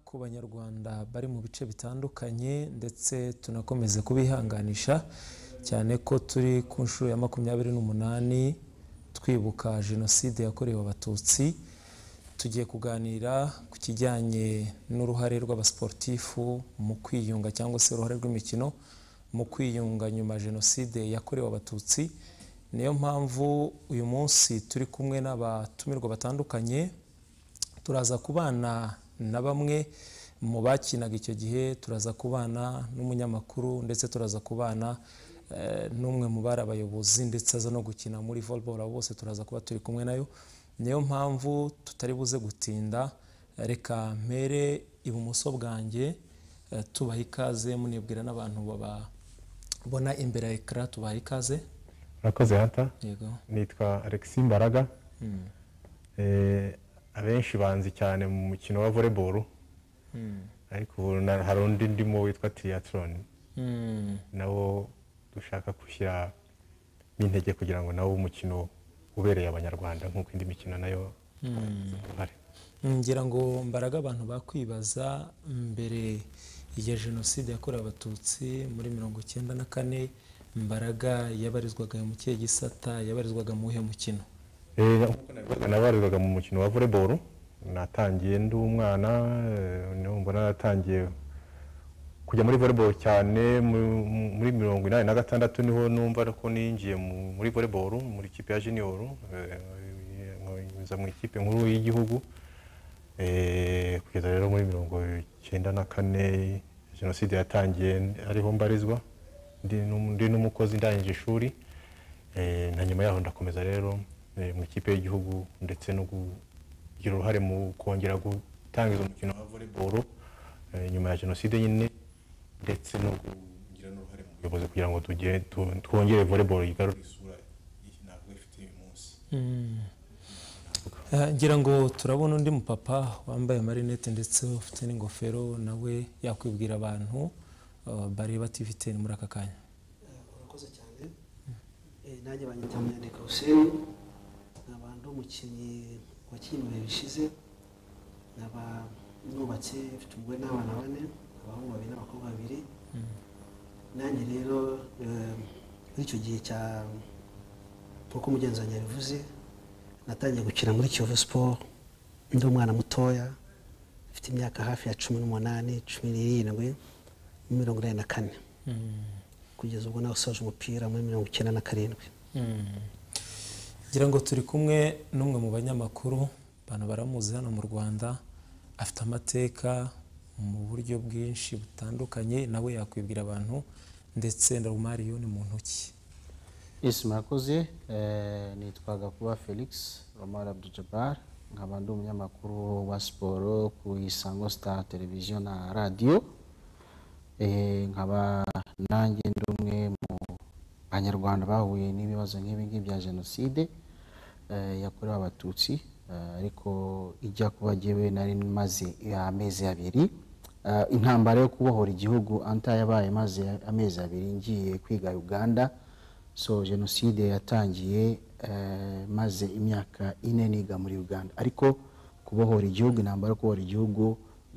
ku banyarwanda bari mu bice bitandukanye ndetse tunakomeze kubihanganisha cyane ko turi ku nshuro ya makumyabiri n'umunani twibuka jenoside yakorewe abatutsi tugiye kuganira ku kijyanye n'uruhare rw'abasiporutifu mu kwiyunga cyangwa se uruhare rw'imikino mu kwiyunga nyuma ya jenoside yakorewe abatutsi niyo mpamvu uyu munsi turi kumwe n'abatumirwa batandukanye turaza kubana na bamwe mu bakinaga icyo gihe turaza kubana n'umunyamakuru ndetse turaza kubana n'umwe mu bari abayobozi ndetse aza no gukina muri volleyball abo bose turaza kuba turi kumwe nayo niyo mpamvu tutari buze gutinda reka mpere ibumoso bwanjye tubaha ikaze munibwira n'abantu bababona imbere ya ekara tubaha ikaze murakoze hata yego nitwa alexis mbaraga Eh, abenshi banzi cyane mu mukino wa volleyball ariko ubu na- hari undi ndimo witwa triathlon Mm. nawo dushaka gushyiramo intege kugira ngo nawo umukino ubereye abanyarwanda nk'uko indi mikino nayo uhari ngira ngo mbaraga abantu bakwibaza mbere ya jenoside yakorewe abatutsi muri mirongo icyenda na kane mbaraga yabarizwaga mu kihe gisata yabarizwaga mu wuhe mukino Eh, nk'uko nabivugaga, nabarizwaga mu mukino wa volleyball natangiye ndi umwana eh, niho mbona natangiye kujya muri volleyball cyane mu- mu- muri mirongo inani na gatandatu niho numva ko ninjiye mu- muri volleyball muri ikipe ya junior eh, nza mu ikipe nkuru y'igihugu Eh, kugeza rero muri mirongo icyenda na kane jenoside yatangiye ariho mbarizwa ndi n'um- ndi n'umukozi ndangije ishuri Eh, na nyuma yaho ndakomeza rero eh, mu ikipe y'igihugu ndetse no kugira uruhare mu kongera gutangiza umukino wa volleyball eh, nyuma ya jenoside nyine ndetse no kugira n'uruhare mu buyobozi kugira ngo tugere tu- twongere volleyball yigarure isura iyi ntabwo ifite uyu munsi Eh, ngira ngo turabona undi mupapa wambaye amarinete ndetse ufite n'ingofero nawe yakwibwira abantu eh, bareba TV ten muri aka kanya urakoze cyane Eh, nanjye banyita munyandika huseni nkaba ndi umukinnyi wakinnye mu bihe bishize nkaba nubatse mfite umugore n'abana bane abahungu babiri n'abakobwa babiri nanjye rero eh, muri icyo gihe cya nk'uko umugenzi wanjye yabivuze natangiye gukina muri kiyovu siporo ndi umwana mutoya mfite imyaka hafi ya cumi n'umunani cumi n'irindwi mirongo inani na kane kugeza ubwo nawusoje umupira muri mirongo icyenda na karindwi ngira ngo turi kumwe n'umwe mu banyamakuru abantu baramuzi hano mu rwanda afite amateka mu buryo bwinshi butandukanye nawe yakwibwira abantu ndetse na rumariyoni mu ntoki isi murakoze Eh, nitwa gakuba felix romar abdujabar nkaba ndi umunyamakuru wa siporo ku isango star televiziyo na radiyo Eh, nkaba nanjye ndi umwe mu banyarwanda bahuye n'ibibazo nk'ibi ngibi bya jenoside eh, yakorewe abatutsi Eh, ariko ijya kuba jyewe nari maze amezi abiri Eh, intambara yo kubohora igihugu anta yabaye maze amezi abiri ngiye kwiga uganda so jenoside yatangiye eh, maze imyaka ine niga muri uganda ariko kubohora igihugu intambara yo kubohora igihugu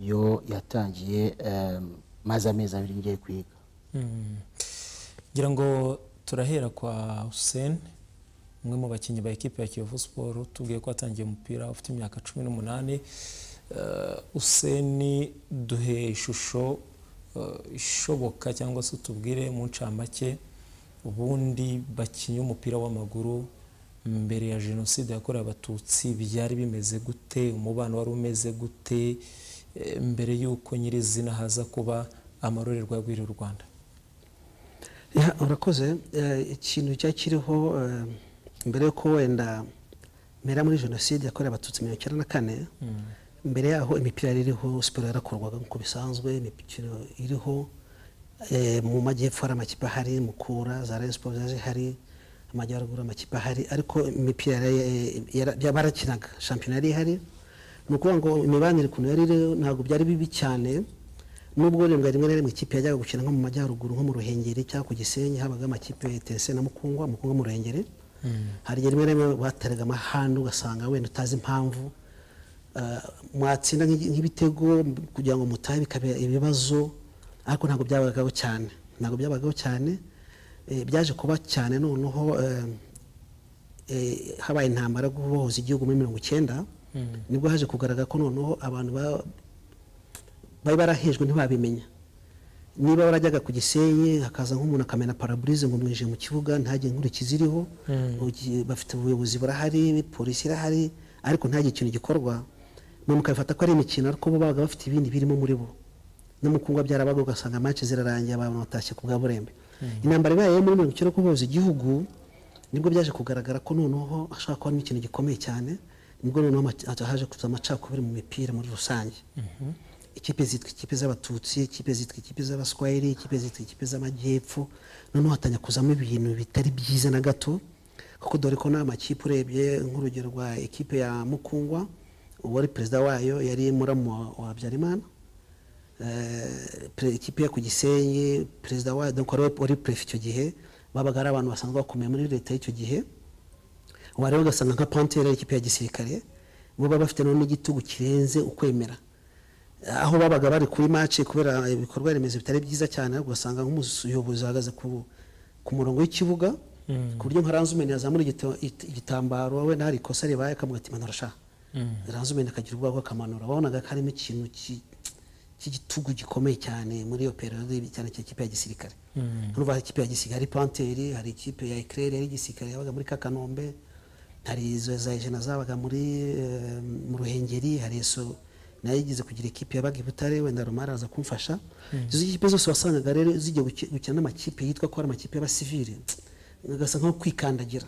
yo yatangiye eh, maze amezi abiri ngiye kwiga Mm. ngira ngo turahera kwa Hussein umwe mu bakinnyi ba ekipe ya Kiyovu Sport tubwiye ko atangiye umupira ufite imyaka cumi n'umunani Eh, Hussein duhe ishusho eh, ishoboka cyangwa se utubwire mu ncamake ubundi bakinnyi umupira w'amaguru mbere ya jenoside yakorewe abatutsi byari bimeze gute umubano wari umeze gute eh, mbere y'uko nyirizina haza kuba amarorerwa y'urwiri u Rwanda Ya, urakoze Eh, ikintu cyari kiriho eh, mbere yuko wenda mbere muri jenoside yakorewe abatutsi mirongo icyenda na kane mbere yaho imipira yari iriho siporo yarakorwaga nk'uko bisanzwe imipira iriho eh, mu majyepfo hari amakipe ahari mukura za rayon siporo zaje hari amajyaruguru amakipe ahari ariko imipira yari- yara- yara- barakinaga shampiyona yari ihari ni ukuvuga ngo imibanire ukuntu yari iriho ntabwo byari bibi cyane nubwo wenda rimwe na rimwe ikipe yajyaga gukina nko mu majyaruguru nko mu ruhengeri cyangwa ku gisenyi habaga amakipe etese na mukungwa mukungwa mu ruhengeri hari igihe rimwe na rimwe bateraga amahane ugasanga wenda utazi impamvu ah, mwatsinda nk'igi- nk'ibitego kugira ngo mutahe bikaba ibibazo ariko ntabwo byabagaho cyane ntabwo byabagaho cyane eh, byaje kuba cyane noneho eh, eh, habaye intambara yo guhuza igihugu muri mirongo icyenda nibwo haje kugaragara ko noneho abantu ba- bari barahejwe ntibabimenya niba warajyaga ku gisenyi hakaza nk'umuntu akamena paraburize ngo mwinjiye mu kibuga ntihagire inkurikizi iriho Ugi- bafite ubuyobozi burahari polisi irahari ariko ntihagire ikintu gikorwa mwe mukabifata ko ari imikino ariko bo babaga bafite ibindi birimo muri bo no mu kungwa byarabaga ugasanga match zirarangiye abantu batashye ku bwa burembe intambara ibaye muri mirongo icyenda yo kuboza igihugu nibwo byaje kugaragara ko noneho hashobora kuba harimo ikintu gikomeye cyane nibwo noneho ama- haje kuza amacakubiri mu mipira muri rusange ikipe zitwa ikipe z'abatutsi ikipe zitwa ikipe z'abaswahili ikipe zitwa ikipe z'amajyepfo noneho hatanya kuzamo ibintu bitari byiza na gato kuko dore ko n'amakipe urebye nk'urugero rwa ekipe ya mukungwa uwari perezida wayo yari muramu wa- wa habyarimana Eh, pre- ikipe yo ku gisenyi perezida wayo donc wari wari perefe icyo gihe babaga ari abantu basanzwe bakomeye muri leta y'icyo gihe wareba ugasanga nka pantere y'ikipe ya gisirikare bo baba bafite noneho n'igitugu kirenze ukwemera aho babaga bari kuri mace kubera ibikorwa remezo bitari byiza cyane ariko ugasanga nk'umuyobozi ahagaze ku, ku murongo w'ikibuga ku buryo nka ranzumeni yazamura igito- it- igitambaro we nari ikosa ribaye akavuga ati manura sha ranzumeni akagira ubwoba bwo akamanura wabonaga ko harimo ikintu ki- cy'igitugu gikomeye cyane muri iyo periode cyane cyane ikipe ya gisirikare urumva hari ikipe ya gisirikare hari panteri hari ikipe ya ekrere yari gisirikare yabaga muri kakanombe hari izo za ijana zabaga muri eh, mu ruhengeri hari eso nayo yigeze kugira ikipe yabaga i butare wenda romari aza kumfasha izo kipe zose wasangaga rero zijya guki- gukina n'amakipe yitwa ko ari amakipe y'abasivili ugasa nko kwikandagira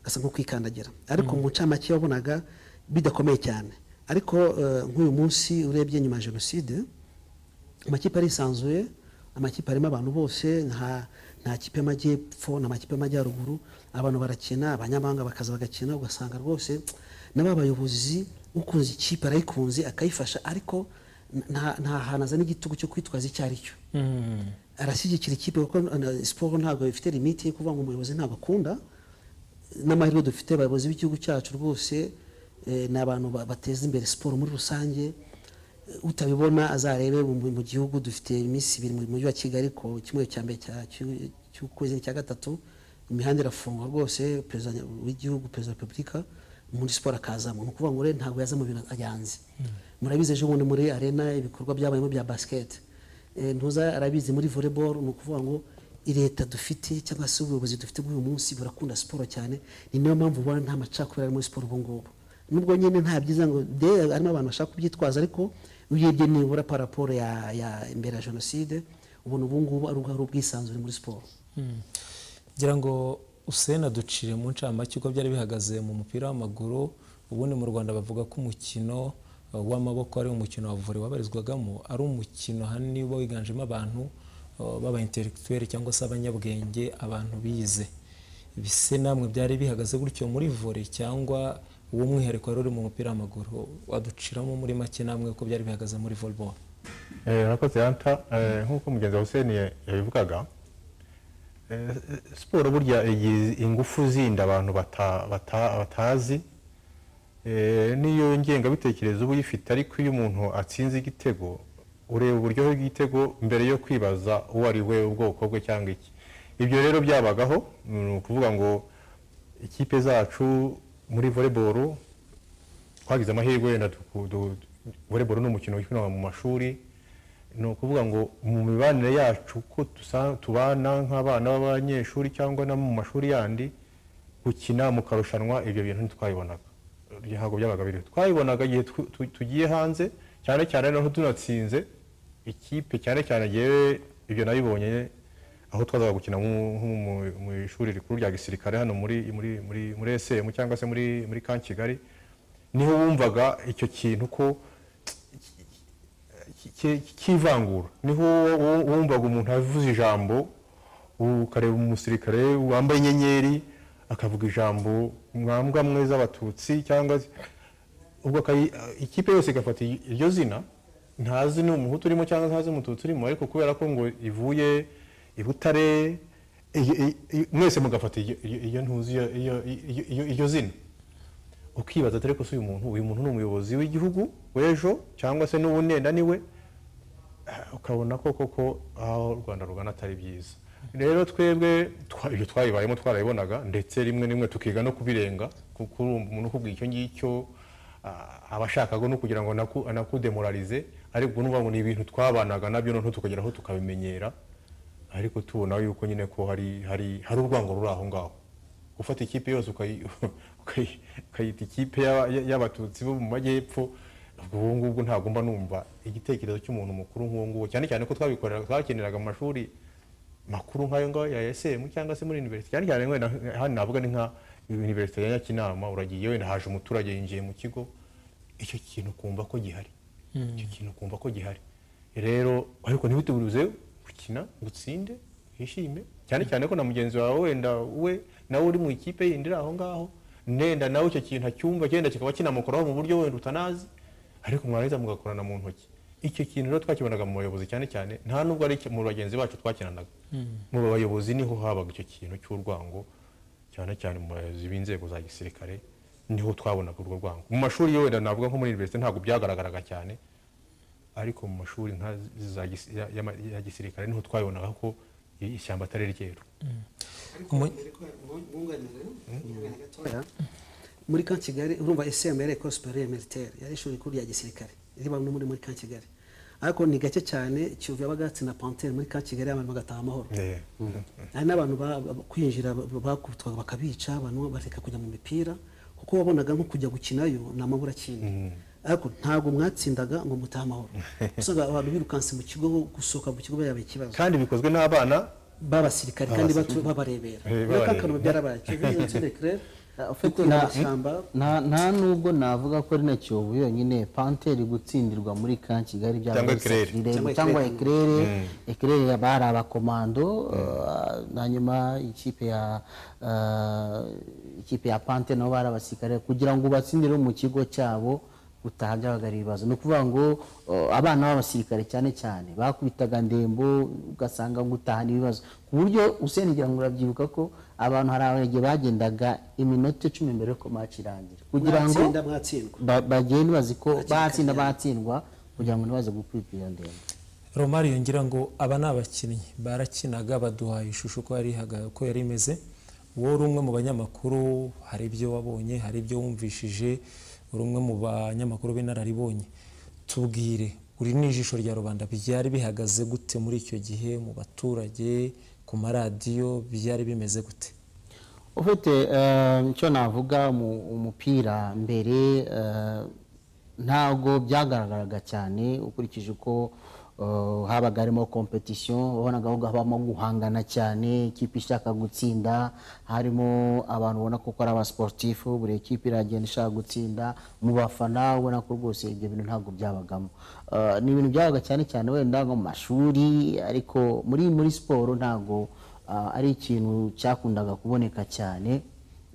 gasa nko kwikandagira ariko mu ncamake wabonaga bidakomeye cyane ariko eh, nk'uyu munsi urebye nyuma ya jenoside amakipe arisanzuye amakipe arimo abantu bose nta nta kipe y'amajyepfo nta makipe y'amajyaruguru abantu barakina abanyamahanga bakaza bagakina ugasanga rwose n'ababayobozi ukunze ikipe arayikunze akayifasha ariko nta nta hantu azana igitugu cyo kwitwaza icyo ari cyo arashyigikira ikipe kuko na- siporo ntabwo ifite limiti yo kuvuga ngo umuyobozi ntabwo akunda n'amahirwe dufite abayobozi b'igihugu cyacu rwose eh, ni abantu ba- bateza imbere siporo muri rusange Eh, utabibona azarebe mu mu gihugu dufite iminsi ibiri mu mujyi wa kigali ko kimwe cya mbere cya- cy'u- cy'ukwezi cya gatatu imihanda irafungwa rwose perezida w'igihugu perezida wa repubulika muri siporo akazamo ni ukuvuga ngo rero ntabwo yaza mu bintu ayanze murabizi ejo bundi muri arena ibikorwa byabayemo bya basiketi Eh, ntuza arabizi muri volleyball ni ukuvuga ngo leta dufite cyangwa se ubuyobozi dufite muri uyu munsi burakunda siporo cyane ni nayo mpamvu ubona nta macakubiri ari muri siporo ubu ngubu nubwo nyine nta byiza ngo de harimo abantu bashaka kubyitwaza ariko urebye nibura paraporo ya, ya mbere ya jenoside ubona ubu ngubu ari ubwo- ari ubwisanzure muri siporo ngira ngo usena ducire mu ncamake uko byari bihagaze mu mupira w'amaguru ubundi mu rwanda bavuga ko umukino eh, w'amaboko ari umukino wa vore wabarizwagamo ari umukino ahanini uba wiganjemo abantu eh, b'aba intellectuel cyangwa se abanyabwenge abantu bize ibise namwe byari bihagaze gutyo muri vore cyangwa uwo mwihariko wari uri mu mupira w'amaguru waduciramo muri make namwe uko byari bihagaze muri volleyball Eh, Murakoze Anta Eh, nk'uko mugenzi wa Hussein ya- yabivugaga eh, siporo burya igira ingufu zindi abantu bata- bata- batazi Eh, n'iyo ngengabitekerezo uba uyifite ariko iyo umuntu atsinze igitego ureba uburyohe bw'igitego mbere yo kwibaza uwo ari we ubwoko bwe cyangwa iki ibyo rero byabagaho ni ukuvuga ngo ikipe zacu muri volleyball twagize amahirwe wenda tuku- du- volleyball ni umukino wikinwa mu mashuri ni ukuvuga ngo mu mibanire yacu ko dusa- tubana nk'abana b'abanyeshuri cyangwa no mu mashuri yandi gukina mukarushanwa ibyo bintu ntitwabibonaga Ibyo ntabwo byabaga biriho twabibonaga igihe tw- tu- tugiye hanze cyane cyane noneho tunatsinze ikipe cyane cyane yewe ibyo nabibonye aho twazaga gukina mu- nko mu- mu ishuri rikuru rya gisirikare hano muri muri muri muri SM cyangwa se muri muri kan Kigali niho wumvaga icyo kintu ko ki- ki- cy'ivangura niho wo- wo- wumvaga umuntu avuze ijambo ukareba umusirikare wambaye inyenyeri akavuga ijambo mwambwa mwe z'abatutsi cyangwa se- ubwo akayi- ikipe yose igafata iryo zina ntazi ni umuhutu urimo cyangwa ntazi umututsi urimo ariko kubera ko ngo ivuye i butare i- i- i- mwese mugafata iyo iyo- iyo ntuzi iyo- iyo- iyo- iyo- iryo zina ukibaza dore ko si uyu muntu uyu muntu ni umuyobozi w'igihugu w'ejo cyangwa se n'ubu nenda ni we eh, ukabona ko koko aho u rwanda rugana atari byiza rero twebwe twa- ibyo twabibayemo twarabibonaga ndetse rimwe na rimwe tukiga no kubirenga kuko urumva umuntu ukubwira icyo ngicyo ah, aba ashakaga no kugira ngo anaku- anakudemoralize ariko urumva ngo ni ibintu twabanaga nabyo noneho tukageraho tukabimenyera ariko tubona yuko nyine ko hari hari hari urwango ruri aho ngaho gufata ikipe yose ukayi- ukayi- ukayita ikipe y'aba- y'abatutsi bo mu majyepfo ubwo ubu ngubwo ntabwo mba numva igitekerezo cy'umuntu mukuru nk'uwo nguwo cyane cyane ko twabikorera twakeneraga mu mashuri makuru nk'ayo ngayo ya esemu cyangwa se muri univerisite cyane cyane wenda hano navuga ni nka univerisite ya nyakinama uragiye wenda haje umuturage yinjiye mu kigo icyo kintu kumva ko gihari icyo kintu kumva ko gihari rero ariko ntibitubuze gukina utsinde wishime cyane cyane ko na mugenzi wawe wenda we nawe uri mu ikipe yindi iri aho ngaho nenda nawe icyo kintu acyumva cyenda kikaba kinamukoraho mu buryo wenda utanazi ariko mwarangiza mugakorana mu ntoki icyo kintu rero twakibonaga mu bayobozi cyane cyane nta nubwo ari mu bagenzi bacu twakinanaga mu bayobozi niho habaga icyo kintu cy'urwango cyane cyane mu bayobozi b'inzego za gisirikare niho twabonaga urwo rwango mu mashuri yo wenda navuga nko muri universite ntabwo byagaragaraga cyane ariko mu mashuri nka za gisi- ya- ya- ya gisirikare niho twabonaga ko ishyamba atari ryeru Umu- muri ka kigali urumva esemu yari ecole superieur militaire yari ishuri rikuru rya gisirikare riba no muri muri ka kigali ariko ni gake cyane kiyovu yabaga na pantere muri ka kigali abantu bagataha amahoro hari n'abantu ba- ba- kwinjira ba- bakubitwaga bakabica abantu bareka kujya mu mipira kuko wabonaga nko kujya gukinayo ni amabura akina ariko ntabwo mwatsindaga ngo mutahe amahoro usanga abantu birukanse mu kigo gusohoka mu kigo byaba ikibazo kandi bikozwe n'abana b'abasirikare kandi batu- babarebera Eh, rero ka babareba. kantu byarabaye cyangwa Ufite ufite na- amashyamba nta nta nubwo navuga ko ari na kiyovu yonyine panteri gutsindirwa muri ka kigali byaba Cyangwa bisa Eclair. kirere, Cyangwa cyangwa Eclair. ekirere ekirere bari abakomando eh, hanyuma ikipe ya eh, ikipe ya panteri nabo bari abasirikare kugira ngo ubatsindire mu kigo cyabo gutaha byabaga ari ibibazo ni ukuvuga ngo eh, abana b'abasirikare cyane cyane bakubitaga ndembo ugasanga gutaha ni ibibazo ku buryo usenegera ngo urabyibuka ko abantu hari abagiye bagendaga iminota icumi mbere yuko match irangira kugira ngo mwatsinda mwatsindwa ba- bagende bazi ko batsinda batsindwa kugira ngo ntibaze gukwipa iyo ndembo romari yongera ngo aba ni abakinnyi barakinaga baduhaye ishusho uko yari ihaga- uko yari imeze wowe uri umwe mu banyamakuru hari ibyo wabonye hari ibyo wumvishije uri umwe mu banyamakuru b'inararibonye tubwire uri n'ijisho rya rubanda byari bihagaze gute muri icyo gihe mu baturage ku maradiyo byari bimeze gute ufite eh, icyo navuga mu- umupira mbere eh, ntabwo byagaragaraga cyane ukurikije uko eh, habaga harimo competition wabonaga ahubwo habamo guhangana cyane ikipe ishaka gutsinda harimo abantu ubona ko ari abasportifu buri ekipe iragenda ishaka gutsinda mu bafana ubona ko rwose ibyo bintu ntabwo byabagamo Eh, ni ibintu byabaga cyane cyane wenda nko mu mashuri ariko muri muri siporo ntabwo ah, ari ikintu cyakundaga kuboneka cyane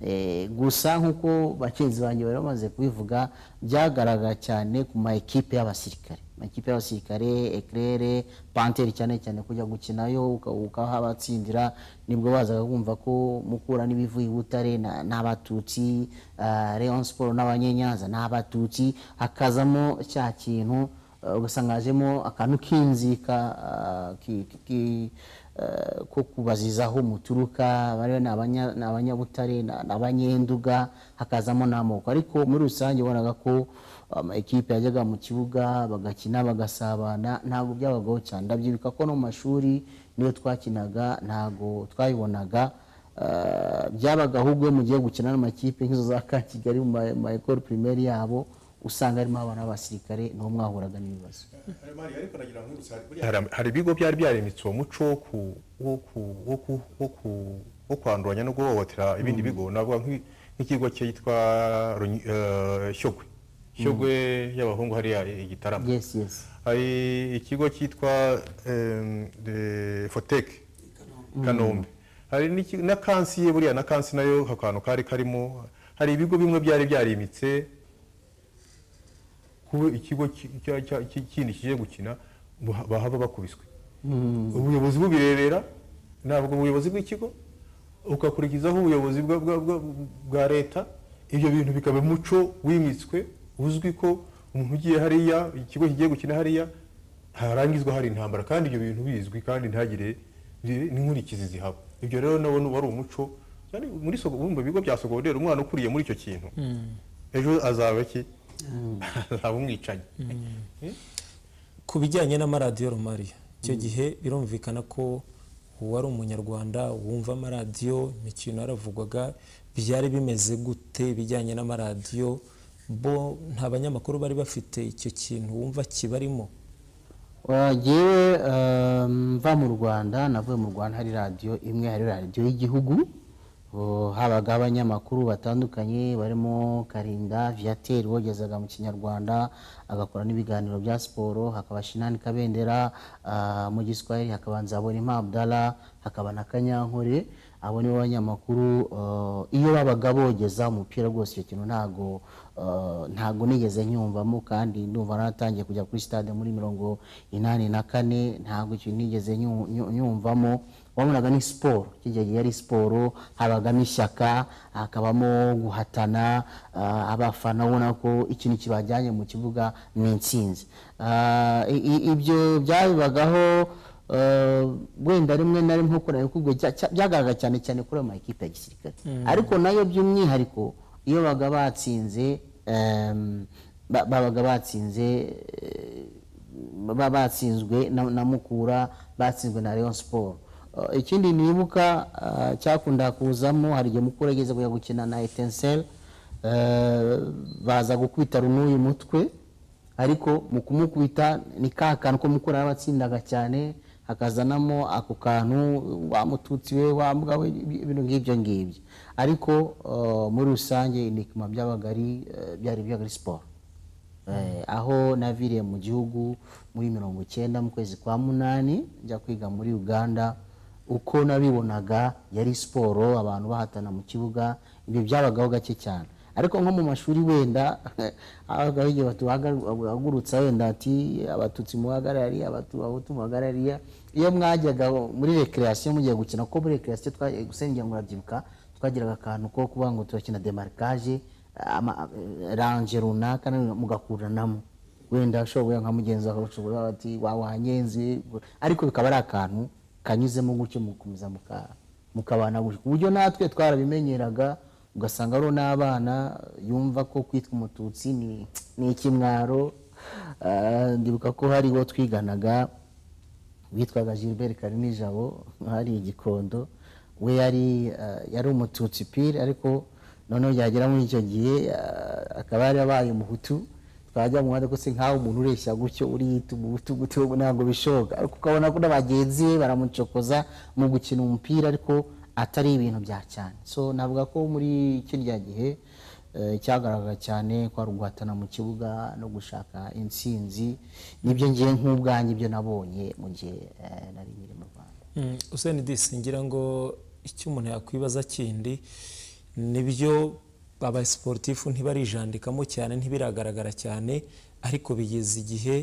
Eh, gusa nk'uko bagenzi banjye bari bamaze kubivuga byagaragara cyane ku ma ekipe y'abasirikare amakipe y'abasirikare ekirere panteri cyane cyane kujya gukinayo uka- ukahabatsindira nibwo bazaga kumva ko mukura n'ibivuye i butare na- ni abatutsi ah, rayon siporo n'abanyenyanza ni abatutsi hakazamo cya kintu eh, ugasanga hajemo akantu k'inzika ah, ki- ki- ki- eh, ko kubaziza aho muturuka bariya ni abanya- ni abanyabutare ni ni abanyenduga hakazamo n'amoko ariko muri rusange ubonaga ko ama ekipe yajyaga mu kibuga bagakina bagasabana ntabwo byabagaho cyane ndabyibuka ko no mu mashuri niyo twakinaga ntabwo twayibonaga Eh, byabaga ahubwo iyo mugiye gukina n'amakipe nk'izo za ka kigali mu ma- ma ekoro pirimeri yabo usanga harimo abana b'abasirikare niho mwahuraga n'ibibazo hari hari ibigo byari byaremetse uwo muco wo ku- wo ku- wo ku- wo ku- wo kwanduranya no guhohotera ibindi bigo navuga nk'i- nk'ikigo cyitwa Runyi- eh, shyogwe shyogwe y'abahungu hariya i gitarama yes yes hari ikigo cyitwa em, de- foteke kanombe hari n'iki- na kansi ye buriya na kansi nayo akantu kari karimo hari ibigo bimwe byari byarimitse kuba ikigo ki- cya- cya- ki- kindi kije gukina buha- bahava bakubiswe ubuyobozi bubirebera ntabwo ubuyobozi bw'ikigo ukakurikizaho ubuyobozi bwa- bwa- bwa- bwa leta ibyo bintu bikaba umuco wimitswe uzwi ko umuntu ugiye hariya ikigo kigiye gukina hariya ntarangizwa hari intambara kandi ibyo bintu bizwi kandi ntagire n'inkurikizi zihaba ibyo rero nabo wari umuco cyane muri sogo mu bigo bya sogonderi umwana ukuriye muri icyo kintu ejo azaba iki azaba umwicanyi ku bijyanye n'amaradiyo romariya icyo gihe birumvikana ko uwari umunyarwanda wumva amaradiyo imikino yaravugwaga byari bimeze gute bijyanye n'amaradiyo bo nta banyamakuru bari bafite icyo kintu wumva kibarimo wagiye mva mu rwanda navuye mu rwanda hari radiyo imwe hari radiyo y'igihugu ubu habaga abanyamakuru batandukanye barimo karinda viateur wogezaga mu kinyarwanda agakora n'ibiganiro bya siporo hakaba shinani kabendera ah, mu giswahili hakabanza abona impabdala hakaba na kanyankore abo nibo banyamakuru ah, iyo babaga bogeza umupira rwose icyo kintu ntago ah, ntago nigeze nyumvamo kandi ndumva naratangiye kujya kuri stade muri mirongo inani na kane ntago icyo nigeze nyu- nyu- nyumvamo wabonaga ni siporo kijya gihe yari siporo habagamo ishyaka hakabamo guhatana ah, abafana ubona ko ikintu kibajyanye mu kibuga ni intsinzi Ah, i- i- ibyo byabibagaho ah, wenda rimwe na rimwe nko kubwo byagaragara cyane cyane kuri ayo makipe ya gisirikare ariko nayo by'umwihariko iyo babaga batsinze em, ba- babaga batsinze eh, ba- batsinzwe na, na mukura batsinzwe na rayon sport Uh, ikindi nibuka uh, cyakunda kuzamo hari igihe mukura ageze kujya gukina na etensel uh, baza gukubita runuyu mutwe ariko mu kumukubita ni ka kantu ko mukura yabatsindaga cyane hakazanamo ako kantu wa mututsi we wa mbwa we ibi- ibintu nk'ibyo ngibyo ariko uh, muri rusange inikima byabaga ari uh, byari byabaga ari siporo Eh, aho naviriye mu gihugu muri mirongo icyenda mu kwezi kwa munani njya kwiga muri uganda uko nabibonaga yari siporo abantu bahatana mu kibuga ibyo byabagaho gake cyane ariko nko mu mashuri wenda habagaho igihe batu- bahaga- bahagurutsa wenda ati abatutsi muhagarare hariya Abatu- abahutu muhagarare hariya iyo mwajyaga muri rekerasiyo mugiye gukina kuko muri rekerasiyo twagiye gusengera ngo urabyibuka twagiraga akantu ko kuvuga ngo turakina demarikaje ama- ranje runaka na- mugakuranamo wenda shobuya nka mugenzi wawe ushobora kuvuga ati "Wa- wanyenze ariko bikaba ari akantu kanyuzemo gutyo mukomeza muka- mukabana gutyo ku buryo natwe twarabimenyeraga ugasanga ariho n'abana yumva ko kwitwa umututsi ni ni ikimwaro Ah, ndibuka ko hari uwo twiganaga witwaga gilbert karinijabo hari igikondo we yari eh, yari umututsi pire ariko noneho byagera muri icyo gihe eh, akaba yari abaye umuhutu twajya mu muhanda ko se nk'aho umuntu ureshya gutyo uriyita umuhutu gutyo ntabwo bishoboka ariko ukabona ko na bagenzi be baramucokoza mu gukina umupira ariko atari ibintu bya cyane so navuga ko muri kirya gihe eh, cyagaragara cyane kwari uguhatana mu kibuga no gushaka intsinzi nibyo ngiye nk'ubwanjye ibyo nabonye mu gihe eh, nari nkiri mu rwanda Mm, Hussein Disi ngira ngo icyo umuntu yakwibaza kindi nibyo aba sportifu ntibarijandikamo cyane ntibiragaragara cyane ariko bigeze igihe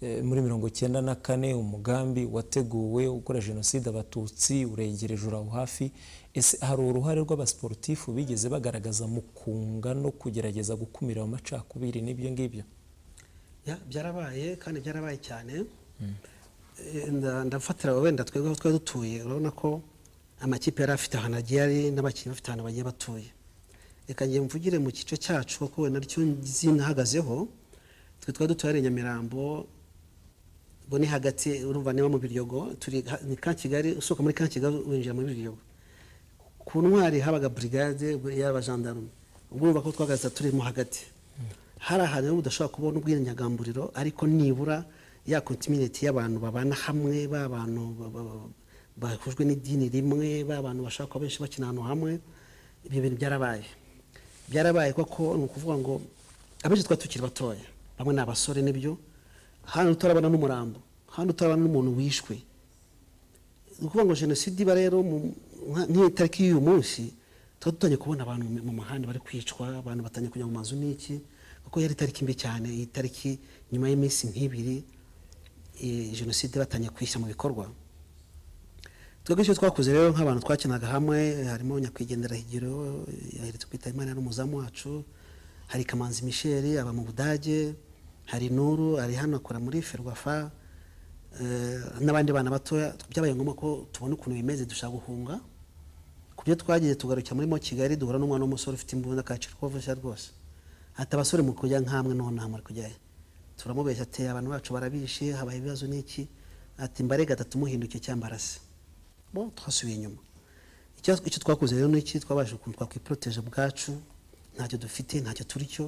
eh, muri mirongo icyenda na kane umugambi wateguwe ukora jenoside abatutsi uregereje uraho hafi ese hari uruhare rw'abasiporutifu bigeze bagaragaza mu kunga no kugerageza gukumira ayo macakubiri n'ibyo ngibyo Ya, byarabaye kandi byarabaye cyane Eh, nda- ndafatira wenda twebwe aho twari dutuye urabona ko amakipe yari afite ahantu agiye ari n'abakinnyi bafite ahantu bagiye batuye reka ngiye mvugire mu gice cyacu kuko wenda aricyo nzi nahagazeho twe twari dutuye hari i nyamirambo ubwo ni hagati urumva niba mu biryogo turi ha- ni ka kigali usohoka muri ka kigali winjira muri biryogo ku ntwari habaga burigade y'abajandarume ubwo urumva ko twagaza turimo hagati hari ahantu rero udashobora kubona ubwinyagamburiro ariko nibura ya kontimineti y'abantu babana hamwe b'abantu ba- ba- ba- bahujwe n'idini rimwe b'abantu bashaka kuba benshi bakina ahantu hamwe ibyo bintu byarabaye byarabaye koko ni ukuvuga ngo abenshi twari tukiri batoya bamwe ni abasore nibyo hano utarabona n'umurambo hano utarabona n'umuntu wishwe ni ukuvuga ngo jenoside iba rero mu- nka- nk'iyi tariki y'uyu munsi tuba dutangiye kubona abantu mu- mu muhanda bari kwicwa abantu batangiye kujya mu mazu n'iki kuko yari itariki mbi cyane iyi tariki nyuma y'iminsi nk'ibiri eh, jenoside batangiye kuyishyira mu bikorwa twebwe icyo twakoze rero nk'abantu twakinaga hamwe eh, harimo nyakwigendera higiro yaheretse kwita imana yari umuzamu wacu hari kamanzi michel aba mu budage hari nuru ari hano akora muri ferwafa eh, n'abandi bana batoya byabaye ngombwa ko tubona ukuntu bimeze dushaka guhunga ku byo twagiye tugarukira muri mo kigali duhura n'umwana w'umusore ufite imbunda akacira ko vushya rwose ati abasore mu kujya nkamwe noneho nta muri kujyayo turamubeshya ati abantu bacu barabishe habaye ibibazo n'iki ati mbarega atatu muhinduke cyambarase bo twasubiye inyuma icyo icyo twakoze rero n'iki twabashije ukuntu twakwiproteje ubwacu ntacyo dufite ntacyo turi cyo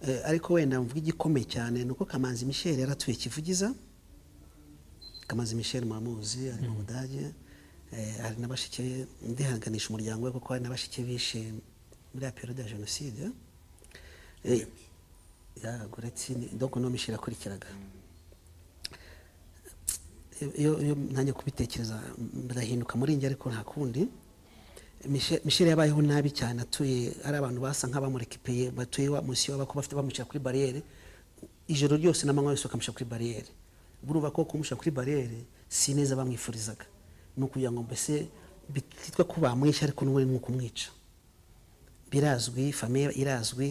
Eh, ariko wenda mvuga igikomeye cyane ni uko kamanzi michel yaratuye kivugiza Kamanzi Michel Mamuzi ari mu Budage eh, hari na bashiki be ndihanganisha umuryango we kuko hari na bashiki bishe muri ya periode ya jenoside eh, ya Goreti ni- donc no Michel akurikiraga iyo iyo nanjye kubitekereza birahinduka muri njye ariko nta kundi Michel- Michel yabayeho nabi cyane atuye ari abantu basa nk'abamurikipeye batuye wa- munsi y'aho bako bafite bamushyira kuri bariyeri ijoro ryose n'amanywa yose bakamushyira kuri bariyeri burumva ko kumushyira kuri bariyeri si neza bamwifurizaga ni ukugira ngo mbese bititwa ko bamwishe ariko n'ubundi ni ukumwica birazwi famiye irazwi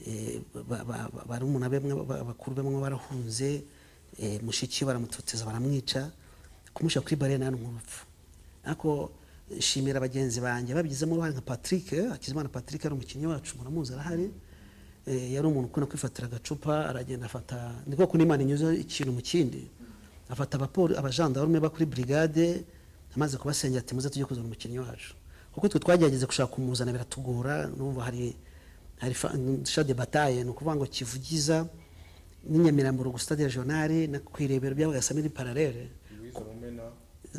eh, ba- ba- ba- barumuna be mwe- ba- bakuru bamwe barahunze eh, mushiki we baramutoteza baramwica kumushyira kuri bare nani nk'urupfu ariko eh, shimira bagenzi banjye babigizemo uruhare nka patrick eh, hakizimana patrick ari umukinnyi wacu muramuzi arahari Eh, yari umuntu ukunda kwifatira agacupa aragenda afata ni koko n'imana inyuze ikintu mu kindi afata abapoli abajandarume ba kuri brigade amaze kubasengera ati muze tujye kuzana umukinnyi wacu kuko twe twagerageza gushaka kumuzana biratugora numva hari hari sha de bataye ni ukuvuga ngo kivugiza n'inyamirambo rugu stade regionale na kwirebero byabaga samiri paralele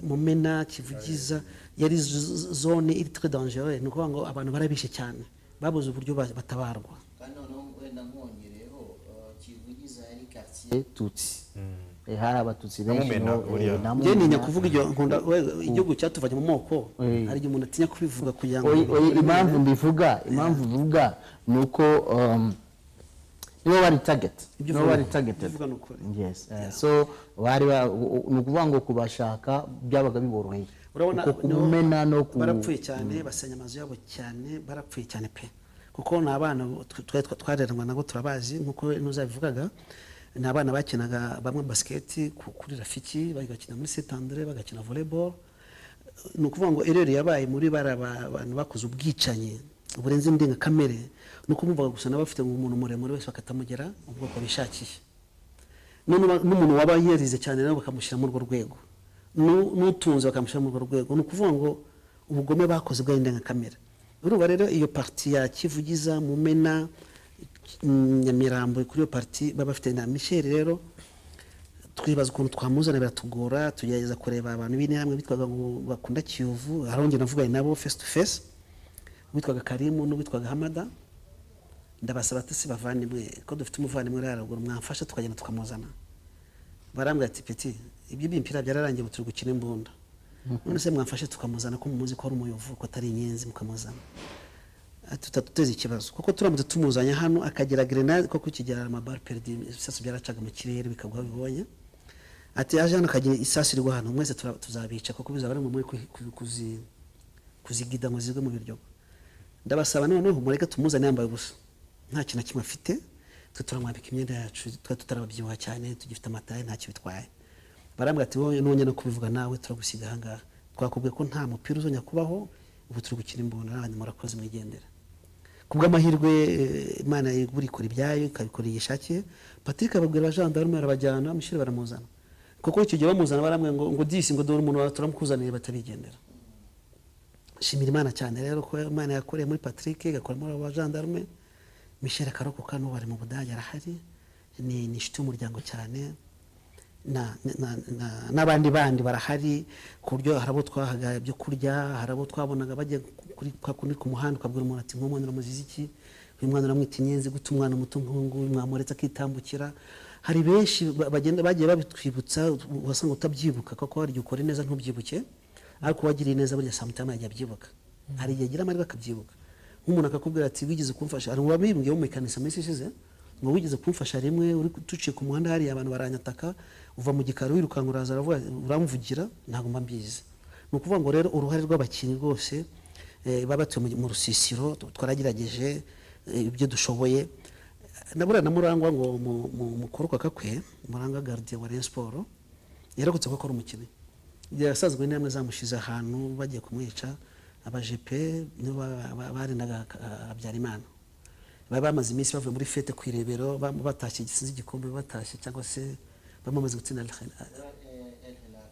mumena kivugiza yari z- z- zone iri très dangereux ni ukuvuga ngo abantu barabishe cyane babuze uburyo ba- batabarwa kandi noneho wenda mwongereyeho eh, kivugiza yari karitsiye tutsi Eh, hari abatutsi Na benshi Mumena, no, eh, buriya. na njye Mumena. ntinya kuvuga ibyo nkunda we- igihugu cyatuvanye mu moko Eh. hari igihe umuntu atinya kubivuga kugira ngo Oyi- oyi, impamvu mbivuga impamvu mbivuga ni uko um, nibo bari target Ibyo nibo uvuga bari ni- targeted ibyo uvuga ni ukuri. yes eh, so bari ba- u- u- ni ukuvuga ngo kubashaka byabaga biboroheye urabona uko niho kumena no ku barapfuye cyane basenya amazu yabo cyane barapfuye cyane pe kuko ni abana tw- twari twa- twareranwa nabo turabazi nk'uko ntuzabivugaga ni abana bakinaga bamwe basiketi ku- kuri rafiki bagakina muri st andre bagakina volleyball ni ukuvuga ngo ereri yabaye muri bara ba- abantu bakoze ubwicanyi burenze indengakamere ni ukumvuga gusa n'abafite ngo umuntu muremure wese bakatamugera ubwoko bishakiye none uba- n'umuntu waba yarize cyane nawe bakamushyira muri urwo rwego Nu- n'utunze bakamushyira muri urwo rwego ni ukuvuga ngo ubugome bakoze bw'indengakamere urumva rero iyo parti ya kivugiza mumena mm, nyamirambo kuri iyo parti baba bafite na michel rero twibaza ukuntu twamuzana biratugora tugerageza kureba abantu b'interahamwe bitwaga ngo bakunda kiyovu harongera navuganye nabo face to face witwaga karimu n'uwitwaga hamada ndabasaba ati si bavandimwe ko dufite umuvandimwe uri haruguru mwamfasha tukagenda tukamuzana barambwira ati peti ibyo by'impira byararangiye ubu turi gukina imbunda none se mwamfashe tukamuzana ko mumuzi ko ari umuyovu ko atari inyenzi mukamuzana Ati, tutatuteza ikibazo kuko turamutse tumuzanye hano akagira grenade kuko kigera amabari perdi ibisasu byaracaga mu kirere bikagwa bibonye ati aje hano akagira isasu rigwa hano mwese tura- tuzabica kuko bizaba ari ngombwa ku- ku- kuzi- kuzigida ngo zigwe mu biryo ndabasaba noneho mureke tumuzane yambaye ubusa nta kintu na kimwe afite twe turamwambika imyenda yacu twari tutarababyibuha cyane tugifite amataye ntacyo bitwaye barambwira ati wowe nongera no kubivuga nawe turagusiga ahangaha twakubwiye ko nta mupira uzongera kubaho ubu turi gukina imbunda n'abandi murakoze mwigendera ku bw'amahirwe eh, imana igura ikora ibyayo ikabikora iyo ishakiye patrick ababwira abajandarume barabajyana mushyire baramuzana kuko icyo gihe bamuzana barambwira ngo ngo disi ngo dore umuntu wawe turamukuzaniye batabigendera shimira imana cyane rero ko imana yakoreye muri patrick igakora muri abo bajandarume michel akarokoka n'ubu ari mu budage arahari ni ni inshuti y'umuryango cyane na- na- na- n'abandi bandi barahari ku buryo hari abo twahaga ibyo kurya hari abo twabonaga bajya kuri kwa kundi ku muhanda ukabwira umuntu ati nk'umwana uramuziza iki uyu mwana uramwita inyenzi gute umwana muto nk'uyu mwamuretse akitambukira hari benshi ba- bagenda bagiye babitwibutsa wasanga utabyibuka kuko hari igihe ukora neza ntubyibuke ariko uwagiriye neza burya samutama yajya abyibuka hari igihe agira amahirwe akabyibuka nk'umuntu akakubwira ati wigeze kumfasha hari uwabimbwiye wo mu ikanisa minsi ishize ngo wigeze kumfasha rimwe uri duciye ku muhanda hariya abantu baranyataka uva mu gikari wirukanka uraza aravuga uramvugira ntabwo mba mbizi ni ukuvuga ngo rero uruhare rw'abakinnyi rwose eh, baba batuye mu- mu rusisiro tu- twaragerageje eh, ibyo dushoboye nabura na murangwa ngo mu- mu- mukuru kwa kakwe murangwa gardien wa Rayon Sport yaragutse kuko ari umukinnyi yasanzwe intambwe zamushize ahantu bagiye kumwica abajepe nibo ba- ba- barindaga habyarimana bari bamaze iminsi bavuye muri fete ku irebero bam- batashye gisinzi igikombe batashye cyangwa se bamaze gutsinda Al-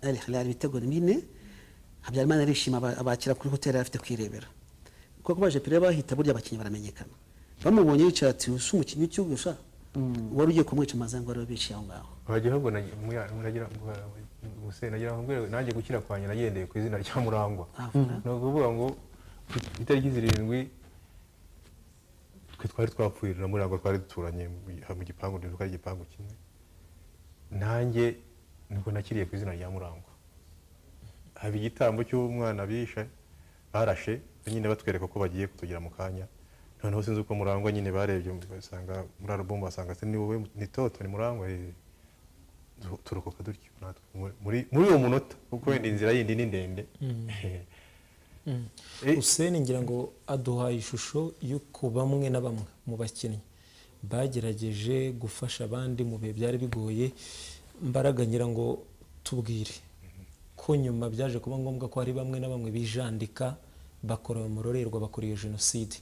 Al Hilal ibitego bine habyarimana arishima aba- abakira kuri hoteli yari afite kwirebera kuko baje pire bahita burya abakinnyi baramenyekana bamubonye yicara ati usa umukinnyi w'icyogosha wari ugiye kumwica amazango ariwe biciye aho ngaho hajya ahubwo nagira guse nagira ngo mbwire nanjye gukira kwanjye nagendeye ku izina rya murangwa Aha. ni ukuvuga ngo ku itariki zirindwi twe twari twapfuye na murangwa twari duturanye mu gi- mu gipangu dutuka ari igipangu kimwe nanjye nibwo nakiriye ku izina rya murangwa haba igitambo cy'umwana bishe barashe nyine batwereka ko bagiye kutugira mu kanya noneho sinzi uko murangwa nyine barebye basanga muri alubumu basanga se ni wowe ni toto ni murangwa eh, tu- turokoka dutyo natwe muri muri uwo munota kuko wenda inzira yindi ni ndende Eh, Hussein ngira ngo aduhaye ishusho y'uko bamwe na bamwe mu bakinnyi bagerageje gufasha abandi mu bihe byari bigoye mbaraga ngira ngo tubwire ko nyuma byaje kuba ngombwa ko hari bamwe na bamwe bijandika bakora umurorerwa bakora iyo jenoside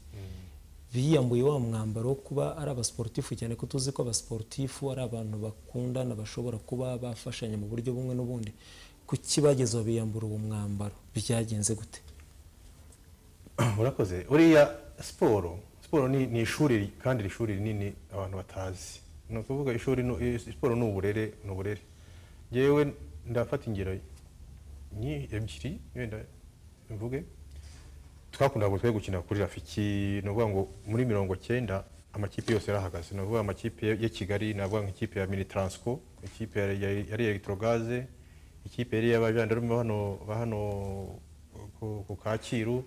biyambuye wa mwambaro wo kuba ari abasiporutifu cyane ko tuzi ko abasiporutifu ari abantu bakundana bashobora kuba bafashanya mu buryo bumwe n'ubundi kuki bageze aho biyambura uwo mwambaro byagenze gute murakoze uriya siporo siporo ni ni ishuri kandi iri shuri rinini abantu batazi ni ukuvuga ishuri ni- eh, siporo ni uburere ni uburere yewe ndafata ingero nyi- ebyiri wenda mvuge twakundaga ngo twe gukina kuri rafiki ni ukuvuga ngo muri mirongo cyenda amakipe yose yarahagaze ni ukuvuga amakipe ya kigali ni ukuvuga ngo ikipe ya mini taransiko ikipe ya- ya- yari elegitorogaze ikipe yari iy'abajandarume ba hano- ba hano ku- ku kacyiru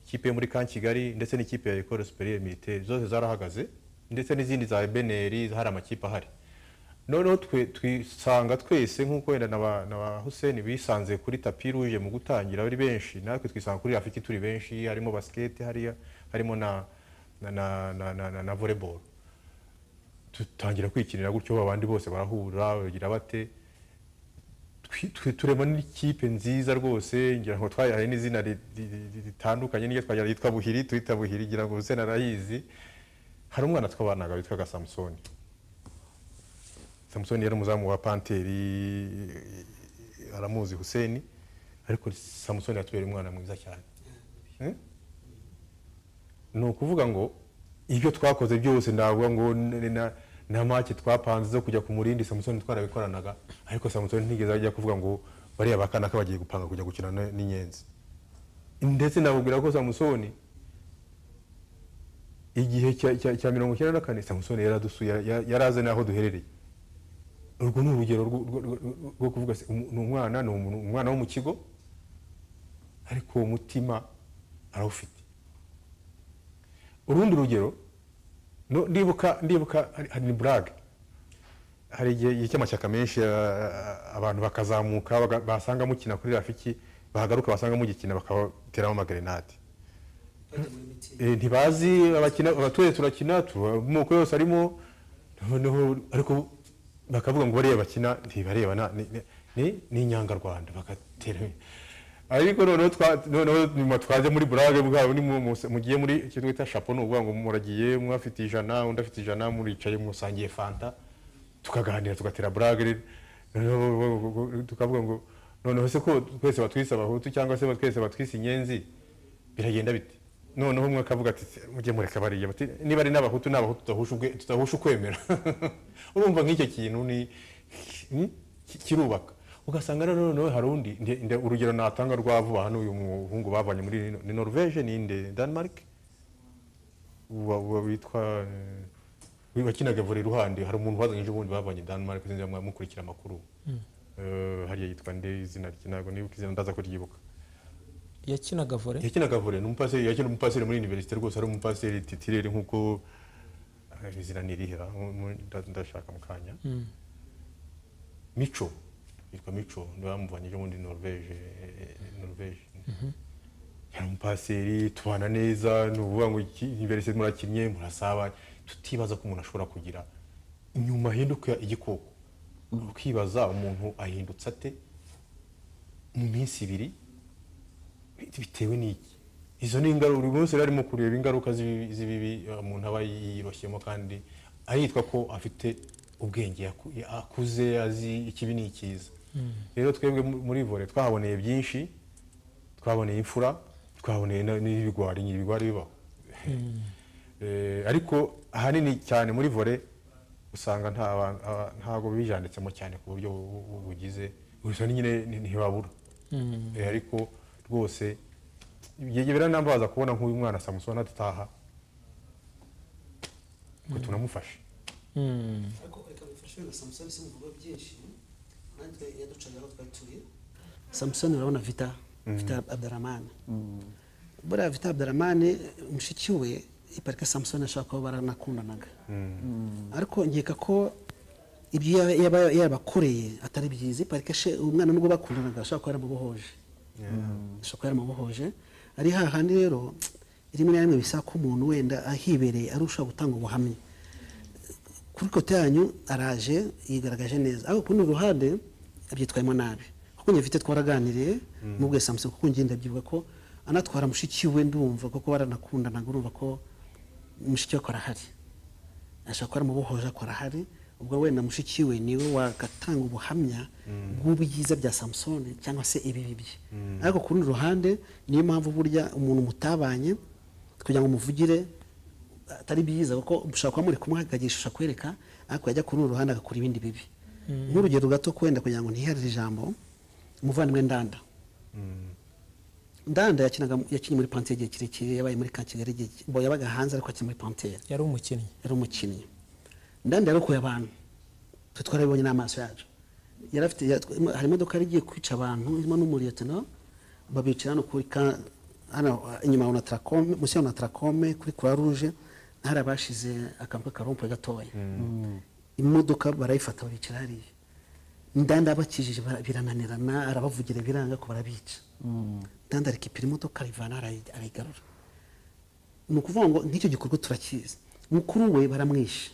ikipe yo muri kan kigali ndetse n'ikipe ya ekore superiere militaire zose zarahagaze ndetse n'izindi za beneri hari amakipe ahari noneho twe twisanga twese nk'uko wenda na ba- na ba hussein bisanze kuri tapi ruje mu gutangira ari benshi natwe twisanga kuri afiki turi benshi harimo basiketi hariya harimo na na na na, na, na, na volleyball dutangira kwikinira gutyo abandi bose barahura bagira bate twi- twi- turema n'ikipe nziza rwose ngira ngo twayahaye n'izina ri- ri- ri- ritandukanye n'iryo twagira yitwa buhiri twita buhiri ngira ngo hussein arayizi hari umwana twabanaga witwaga samusoni samusoni yari umuzamu wa panteri aramuzi hussein ariko samusoni yatubera umwana mwiza cyane Eh? ni ukuvuga ngo ibyo twakoze byose navuga ngo n- na- na make twapanze zo kujya ku murindi samusoni twarabikoranaga ariko samusoni ntigeze ajya kuvuga ngo bariya bakanaka bagiye gupanga kujya gukina n- n'inyenzi ndetse nababwira ko samusoni igihe cya- cya cya mirongo icyenda na kane samusoni yaradusuye ya- yari azi n'aho duherereye urwo ni urugero rwo- rwo- rwo- rwo kuvuga se, umu- ni umwana ni umuntu- umwana wo mu kigo ariko uwo mutima arawufite urundi rugero no- ndibuka ndibuka hari- hari ni burage hari igihe cy'amashyaka menshi a- abantu bakazamuka baga- basanga mukina kuri rafiki bahagaruka basanga mugikina bakabateramo amagerenade Eh, ntibazi abakina abaturage turakina tuba amoko yose arimo noneho ariko bakavuga ngo bariya bakina ntibareba na- ni- ni- ni- ni inyangarwanda bagatera ariko noneho twa- noneho nyuma twaje muri burage bwabo ni mu- mu- mugiye muri icyo twita shapo ni ukuvuga ngo muragiye umwe afite ijana undi afite ijana muricaye musangiye fanta tukaganira tugatera burage noneho tukavuga ngo noneho se ko twese batwise abahutu cyangwa se twese batwise inyenzi biragenda bite noneho umwe akavuga ati "Se, mujye mureka bariya bati niba ari n'abahutu n'abahutu tudahusha ubwe- tudahusha ukwemera urumva nk'icyo kintu ni ni- ki- kirubaka ugasanga rero noneho hari undi nde- nde- urugero natanga rwa vuba hano uyu muhungu bavanye muri ni- ni norvege ni inde denmark wa- wa- witwa eh, wakinaga vore ruhande hari umuntu wazanyije ubundi bavanye denmark sinzi niba mwamukurikira amakuru Eh, hariya yitwa nde izina rye ntabwo nibuka izina ndaza kuryibuka yakinaga vore yakinaga vore ni umupaseri yakina umupaseri muri universite rwose ari umupaseri titirere nk'uko eh, izina nirihera ndashaka mu kanya mico yitwa mico niwe wamuvanye ejo bundi norvege eh, norvege yari umupaseri tubana neza ni ukuvuga ngo iki- imbere se murakinnye murasabanye tutibaza ko umuntu ashobora kugira inyuma ahinduka igikoko ukibaza umuntu ahindutse ate mu minsi ibiri bitewe n'iki izo ni ingaruka buri munsi rero arimo kureba ingaruka z'ibi- z'ibibi eh, umuntu aba yiroshyemo kandi aritwa ko afite ubwenge yaku- akuze azi ikibi n'ikiza rero twebwe mu- muri vore twahaboneye byinshi twaboneye imfura twaboneye na- n'ibigwari ibigwari bibaho Eh, ariko ahanini cyane muri vore usanga nta ba- aba- ntabwo bijanditsemo cyane ku buryo bu- bu- bugize gusa ni nyine ni- ntibabura Eh, ariko rwose igihe biranambaza kubona nk'uyu mwana samusoni adataha ngo tunamufashe Mm. ariko reka bifashe na samusoni simuvuga byinshi natwe yaducaga aho twari turi samusoni urabona vita vita abdaramani buriya vita abdaramani mushiki we iparika samusoni ashobora kuba baranakundanaga ariko nkeka ko ibyo yaba- yaba yabakoreye atari byiza iparika she umwana nubwo bakundanaga ashobora kuba yaramubohoje ashobora kuba yaramubohoje ari hahandi rero rimwe na rimwe bisaba ko umuntu wenda ahibereye arushaho gutanga ubuhamya kuri kote yanyu araje yigaragaje neza ariko kurundi ruhande abyitwayemo nabi kuko njye mfite twaraganiriye mubwiye samusoni kuko njye ndabyibuka ko anatwara mushiki we ndumva kuko baranakundanaga urumva ko mushiki we akora ahari ashobora kuba aramubohoje akora ahari ubwo wenda mushiki we niwe wagatanga ubuhamya bw'ubwiza bya samusoni cyangwa se ibibi bye ariko ku rundi ruhande niyo mpamvu burya umuntu mutabanye kugira ngo muvugire atari byiza kuko mushobora kuba muri kumwe akagisha kwereka ariko yajya ku rundi ruhande agakora ibindi bibi nk'urugero gato kwenda kugira ngo ntiherere ijambo umuvandimwe ndanda ndanda yakinaga yakinnye muri pantere igihe kirekire yabaye muri kakigali igihe ki- bo yabaga hanze ariko akina muri pantere yari umukinnyi yari umukinnyi ndanda yarokoye abantu twe twarabibonye n'amaso yacu yari afite yat- imo- hari imodoka yari igiye kwica abantu irimo n'umuriyetino babicara hano kuri ka- hano uh, inyuma ya onataracome munsi ya onataracome kuri croix rouge hari abashize akantu k'akarompo gatoya imodoka barayifata babicara hariya ndanda abakijije bara- birananirana arabavugira biranga ko barabica ndanda arikipira imodoka arayivana arayi- arayigarura ni ukuvuga ngo nk'icyo gikorwa turakizi mukuru we baramwishe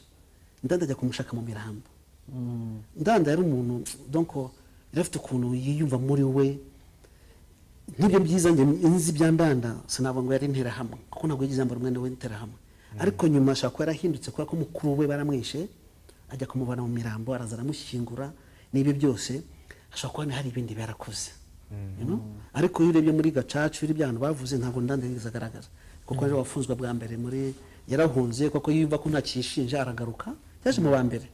ndanda ajya kumushaka mu mirambo ndanda yari umuntu donko yari afite ukuntu yiyumva muri we nk'ibyo byiza njye nzi bya ndanda sinavuga ngo yari interahamwe kuko ntabwo yigeze yambara umwenda w'interahamwe ariko nyuma ashobora kuba yarahindutse kubera ko mukuru we baramwishe ajya kumuvana mu mirambo araza aramushyingura n'ibyo byose ashobora kuba hari ibindi byarakoze you know? ariko iyo urebye muri gacacu iyo urebye ahantu bavuze ntabwo ndanda yigeze agaragara kuko ariwe wafunzwe bwa mbere muri yarahunze kuko yumva ko ntakishinja aragaruka yaje mu ba mbere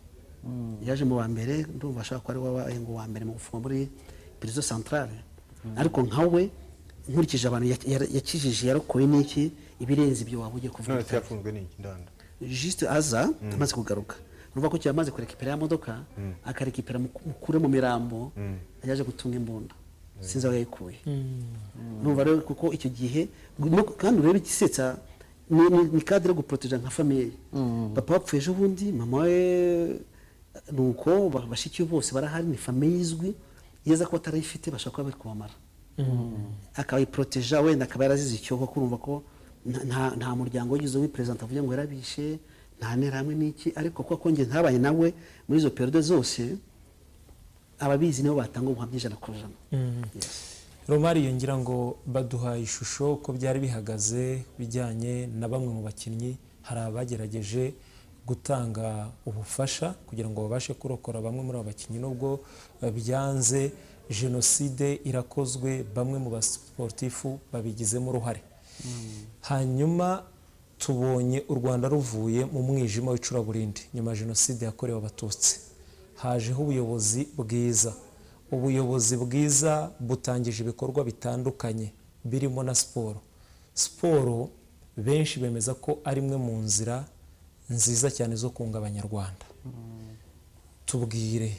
yaje mu wa mbere ndumva ashobora kuba ari wabaye ngo wa mbere mu gufungwa muri prison centrale ariko nka we nkurikije abantu ya- ya- yakijije yarokoye n'iki ibirenze ibyo waba ugiye kuvuga none se utazi. yafunzwe n'iki ndanda juste aza amaze kugaruka urumva ko cyamaze kurekipera ya modoka akarekipera mu- mukure mu mirambo yaje gutunga imbunda sinzi aho yayikuye urumva rero kuko icyo gihe no- kandi urebe igisetsa ni, ni, ni cadre yo guproteja nka famiye papa wapfuye ejo bundi mama we nuko ba- bashiki be bose barahari ni famiye izwi yeza ko batarayifite bashobora kuba bari kubamara akayiproteja wenda akaba yarazize icyoko kurumva ko nta- nta- nta muryango wagize wiperezida avuga ngo yarabishe nta ntera hamwe n'iki ariko kuko njye ntabaye nawe muri izo perode zose ababizi nibo batanga ubuhamya ijana ku ijana Yes. romari yongera ngo baduhaye ishusho ko byari bihagaze bijyanye na bamwe mu bakinnyi hari abagerageje gutanga ubufasha kugira ngo babashe kurokora bamwe muri abo bakinnyi nubwo eh, byanze jenoside irakozwe bamwe mu basiporutifu babigizemo uruhare hanyuma tubonye u rwanda ruvuye mu mwijima w'icuraburindi nyuma ya jenoside yakorewe abatutsi hajeho ubuyobozi bwiza ubuyobozi bwiza butangije ibikorwa bitandukanye birimo na siporo siporo benshi bemeza ko ari imwe mu nzira nziza cyane zo kunga abanyarwanda tubwire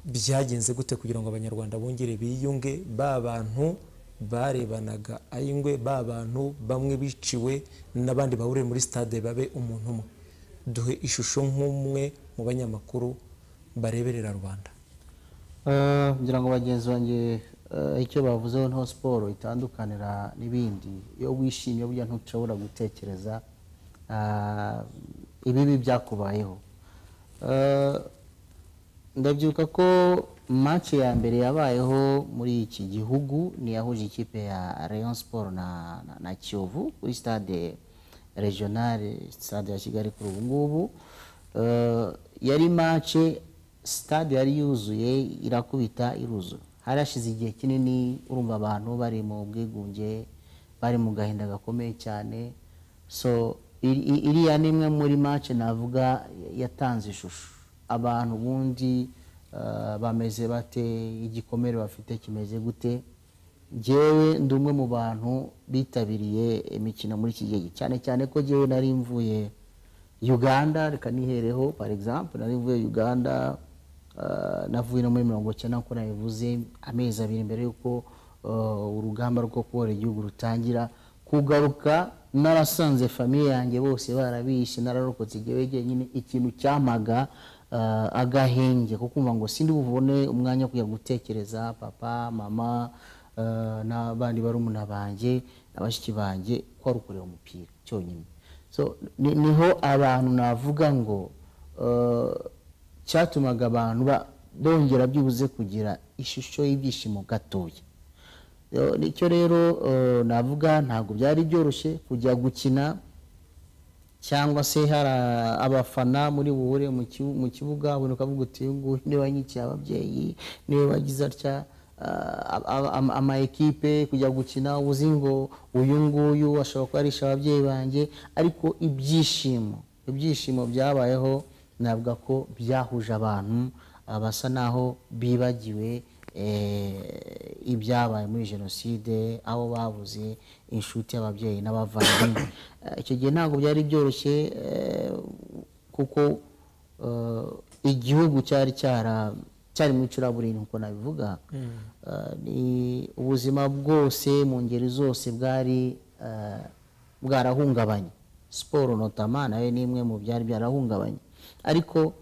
byagenze gute kugira ngo abanyarwanda bongere biyunge ba bantu barebanaga ayingwe ba bantu bamwe biciwe n'abandi bahuriye muri stade babe umuntu umwe duhe ishusho nk'umwe mu banyamakuru bareberera rubanda Eh, ngira ngo bagenzi banjye eh, icyo bavuzeho niho siporo itandukanira n'ibindi iyo wishimye burya ntushobora gutekereza ah, ibibi byakubayeho Eh, ndabyuka ko match ya mbere yabayeho muri iki gihugu ni yahuje ikipe ya Rayon Sport na, na, na Kiyovu kuri stade regionale stade ya Kigali kuri ubu ngubu Eh, yari match stade yari yuzuye irakubita iruzura hari hashize igihe kinini urumva abantu bari mu bwigunge bari mu gahinda gakomeye cyane so iri- i- iriya ni imwe muri match navuga yatanze ishusho abantu ubundi eh, bameze bate igikomere bafite kimeze gute njyewe ndi umwe mu bantu bitabiriye imikino muri iki gihe cyane cyane ko njyewe nari mvuye uganda reka nihereho par exemple nari mvuye uganda eh, navuye no muri mirongo icyenda nk'uko nabivuze amezi abiri mbere y'uko eh, urugamba rwo kubohora igihugu rutangira kugaruka narasanze famiye yanjye bose barabishe nararokotse igihe jyenyine ikintu cyampaga eh, agahenge ko kumva ngo sindi bubone umwanya wo kujya gutekereza papa mama eh, n'abandi barumuna banjye na bashiki banjye ko ari ukureba umupira cyonyine so ni- niho abantu navuga ngo eh, cyatumaga abantu ba- bongera byibuze kugira ishusho y'ibyishimo gatoya Yo, nicyo rero eh, navuga ntabwo byari byoroshye kujya gukina cyangwa se hari a- abafana muri buhure mu kibu- mu kibuga ubona ukavuga uti uyu nguyu niwe wanyikiye ababyeyi niwe wagize atya ah, a- a- ama- ama ekipe kujya gukina uzi ngo uyu nguyu ashobora kuba arisha ababyeyi banjye ariko ibyishimo ibyishimo byabayeho navuga ko byahuje abantu ah, basa naho bibagiwe eh, ibyabaye muri jenoside aho babuze inshuti y'ababyeyi n'abavandimwe Eh, icyo gihe ntabwo byari byoroshye eh, kuko eh, igihugu cyari cyara cyari mu icuraburindi nk'uko nabivuga Eh, ni ubuzima bwose mu ngeri zose bwari eh, bwarahungabanye siporo notama nayo ni imwe mu byari byarahungabanye ariko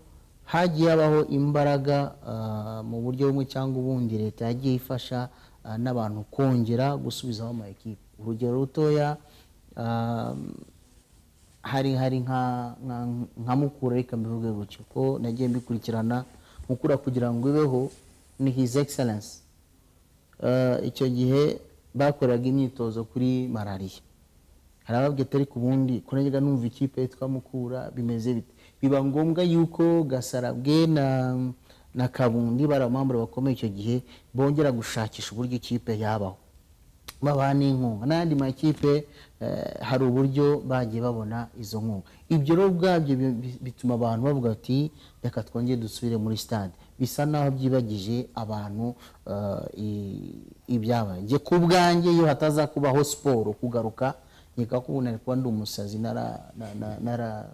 hagiye habaho imbaraga ah, mu buryo bumwe cyangwa ubundi leta yagiye ifasha ah, n'abantu kongera gusubizaho ama ekipe urugero rutoya ah, hari hari nka nka, nka mukura reka mbivuge gutyo ko nagiye mbikurikirana mukura kugira ngo ibeho ni his excellence Eh, icyo gihe bakoraga imyitozo kuri malariya hari ababwiye atari ku bundi kunajyaga numva ikipe yitwa mukura bimeze bite biba ngombwa yuko gasarabwe na na kabundi bari abamambura bakomeye icyo gihe bongera gushakisha uburyo ikipe yabaho babaha n'inkunga n'ayandi makipe eh, hari uburyo bagiye babona izo nkunga ibyo rero ubwabyo bi- bi- bituma abantu bavuga bati reka twongere dusubire muri stade bisa naho byibagije abantu eh, i- ibyabaye njye ku bwanjye iyo hataza kubaho siporo kugaruka nkeka ko ubu nari kuba ndi umusazi nara- na- na- nara-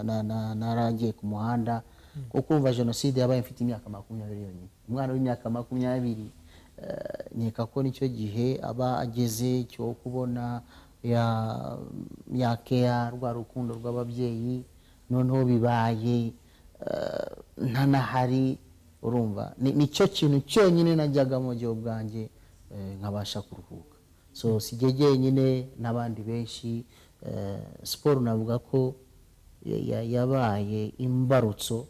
na- na- naragiye ku muhanda kuko umva jenoside yabaye mfite imyaka makumyabiri yonyine umwana w'imyaka makumyabiri eh, nkeka ko nicyo gihe aba ageze cyo kubona ya yakea rwa rukundo rw'ababyeyi noneho bibaye eh, ntanahari urumva Ni- nicyo kintu cyonyine najyagamo gihe ubwanjye eh, nkabasha kuruhuka so sijye jyenyine n'abandi benshi eh, siporo navuga ko ya- ya- yabaye imbarutso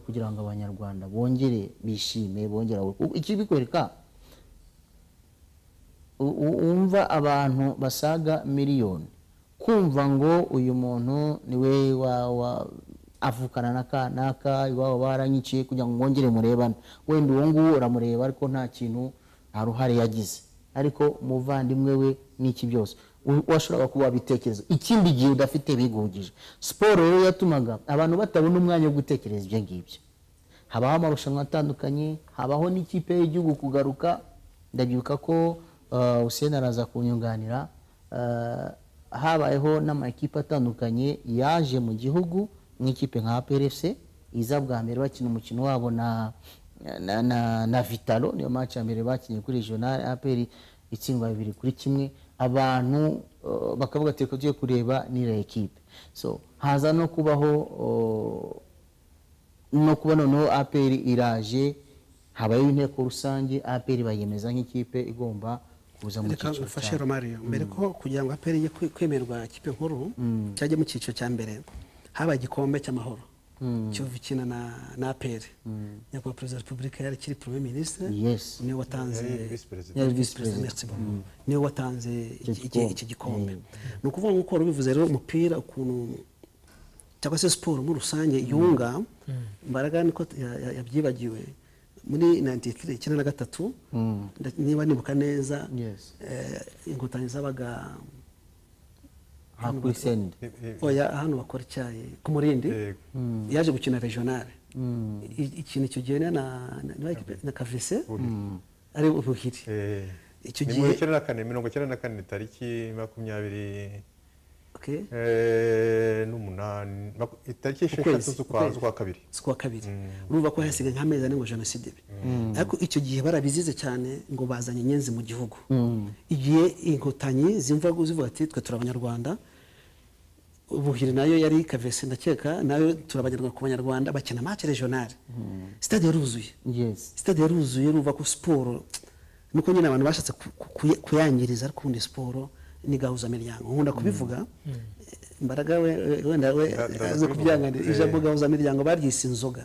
kugira ngo abanyarwanda bongere bishime bongera ikibikwereka u- u- wumva abantu basaga miliyoni kumva ngo uyu muntu niwe wa, wa avukana naka naka iwabo baranyiciye kugira ngo mwongere murebane wenda uwo nguwo uramureba ariko nta kintu nta ruhare yagize ariko umuvandimwe we n'iki byose u- washoboraga kuba wabitekereza ikindi gihe udafite bigugije siporo rero yatumaga abantu batabona umwanya wo gutekereza ibyo ngibyo habaho amarushanwa atandukanye habaho n'ikipe y'igihugu kugaruka ndabyibuka ko uh, useni araza kunyunganira uh, habayeho n'amakipe atandukanye yaje mu gihugu nk'ikipe nka APRFC iza bwa mbere bakina umukino wabo na, na, na, na vitalo niyo match ya mbere bakinnye kuri regional APR itsindwa bibiri kuri kimwe abantu uh, bakavuga ati reka tujye kureba n'iriya ekipe so haza no kubaho uh, no kuba noneho aperi iraje habayeho inteko rusange apr bayemeza nk'ikipe igomba kuza mu reka cyiciro ufashe cya- romario mbere ko kugira ngo aperi ye kwemerwa kipe nkuru cyajya mu cyiciro cya mbere habaye igikombe cy'amahoro kivu ikina na na aperi nyakubahwa perezida wa repubulika yari akiri premier ministre Yes. niwe watanze Yari visi perezida. Yari visi Visi perezida, merci beaucoup. niwe watanze iki- iki- gikombe. iki gikombe ni ukuvuga nk'uko wari ubivuze rero umupira ukuntu cyangwa se siporo muri rusange yunga mbaraga niko ya- ya- yabyibagiwe muri 93 icyenda na gatatu nda- niba nibuka neza Yes. eh, inkotanyi zabaga aha kuri sende oya hano bakora icyayi ku murindi Eh, yaje gukina regionale I- ikintu icyo gihe na na- na- na kavese ari ubuhiri eh, icyo ni mirongo gihe icyenda na kane mirongo icyenda na kane tariki makumyabiri okay. eh, n'umunani maku- itariki esheshatu Ukwezi, z'ukwa ukwezi. z'ukwa kabiri z'ukwa kabiri urumva ko hasigaye nk'amezi ane ngo jenoside ibe ariko icyo gihe barabizize cyane ngo bazanye inyenzi mu gihugu igihe inkotanyi zimva zivuga ati twe turi abanyarwanda ubuhiri nayo yari kavese ndakeka nayo turi abanyarwanda ku banyarwanda bakina match regionale stade yaruzuye yes sitade yaruzuye urumva ko siporo nuko nyine abantu bashatse ku- ku- kuyi- kuyangiriza ariko ubundi siporo ni gahuzamiryango nkunda kubivuga mbaraga we we- wenda we Ndaza aze kubivuga. kubyanganira ijambo Eh. gahuzamiryango baryise inzoga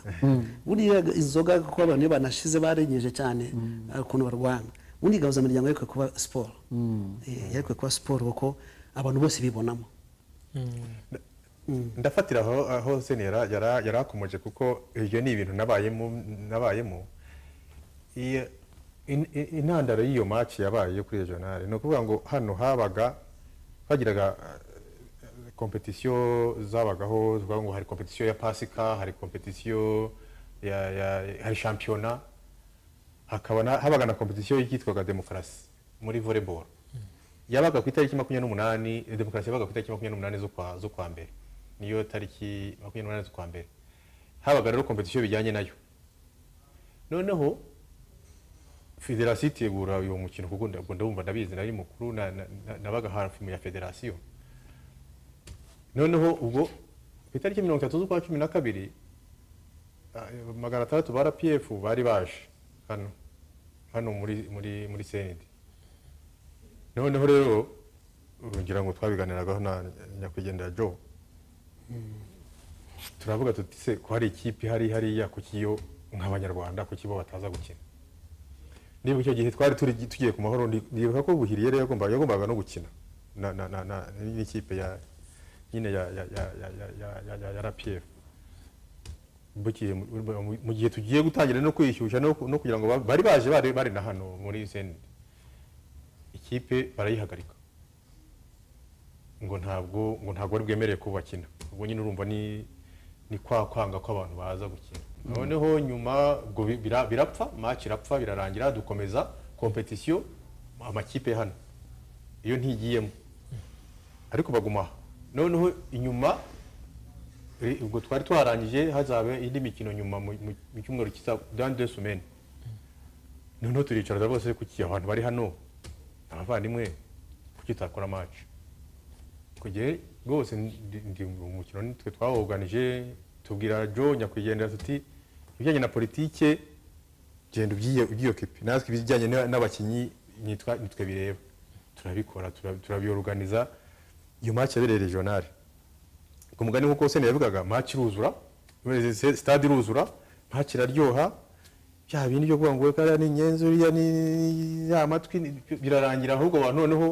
buriya inzoga kuko abantu iyo banashize barengeje cyane hari ukuntu barwana ubundi gahuzamiryango yarekuwe kuba siporo Eh, yarekuwe kuba siporo kuko abantu bose bibonamo ndafatira aho aho seni yara- yara- yari akomeje kuko ibyo ni ibintu nabayemo nabayemo Iyo- in- in- intandaro y'iyo match yabaye yo kuri regionale ni ukuvuga ngo hano habaga hagiraga kompetisiyo zabagaho zivuga ngo hari kompetisiyo ya pasika hari kompetisiyo ya, ya, hari shampiyona hakaba na- habaga na kompetisiyo yitwaga demokarasi muri volleyball yabaga ku itariki makumyabiri n'umunani demokarasi yabaga ku itariki makumyabiri n'umunani z'ukwa z'ukwa mbere niyo tariki makumyabiri n'umunani z'ukwa mbere habaga rero kompetisiyo bijyanye nayo noneho federasiyo itegura uyu mukino kuko nda- ndabumva ndabizi nari mukuru na- na- na- nabaga hafi mu ya federasiyo noneho ubwo ku itariki mirongo itatu z'ukwa cumi na kabiri ah, magana atandatu ba rpf bari baje hano hano muri muri muri senedi noneho rero urugero ngo twabiganiragaho na nyakwigendera joe turavuga tuti se ko hari ikipe hari hariya ku kiyo nk'abanyarwanda ku kibo bataza gukina niba icyo gihe twari turi tugiye ku mahoro ndi- ndibuka ko buhiriye rero yagombaga yagombaga no gukina na na na na n'ikipe ya nyine ya ya ya ya ya ya ya ya ya RPF Bukiye mu- mu- mu gihe tugiye gutangira no kwishyushya no ku- no kugira ngo ba- bari baje bari bari na hano muri Senderi ikipe barayihagarika ngo ntabwo ngo ntabwo bari bwemerewe ko bakina ubwo nyine urumva ni ni kwa kwanga ko abantu baza gukina noneho nyuma ubwo bi- bira- birapfa match irapfa birarangira dukomeza kompetisiyo amakipe hano iyo ntigiyemo ariko baguma aha noneho inyuma eh, ubwo twari twarangije hazabe indi mikino nyuma mu mu- mu cyumweru kiza dans deux semaines noneho turicara rwose kuki abantu bari hano abavandimwe kuki tutakora match ku gihe rwose ndi ndi mu mukino ni twe twawoganije tubwira joe nyakwigendera tuti ibijyanye na politike genda ubyiye- ubyiyokipe natwe ibijyanye na- n'abakinnyi nitwa- nitwe bireba turabikora tura- turabyoruganiza iyo match yabereye regionale ku mugani nk'uko sene yabivugaga match iruzura stade iruzura match iraryoha bya bindi byo kuvuga ngo kariya ni inyenzi uriya ni ni- ya matwi ni- birarangira ahubwo abantu noneho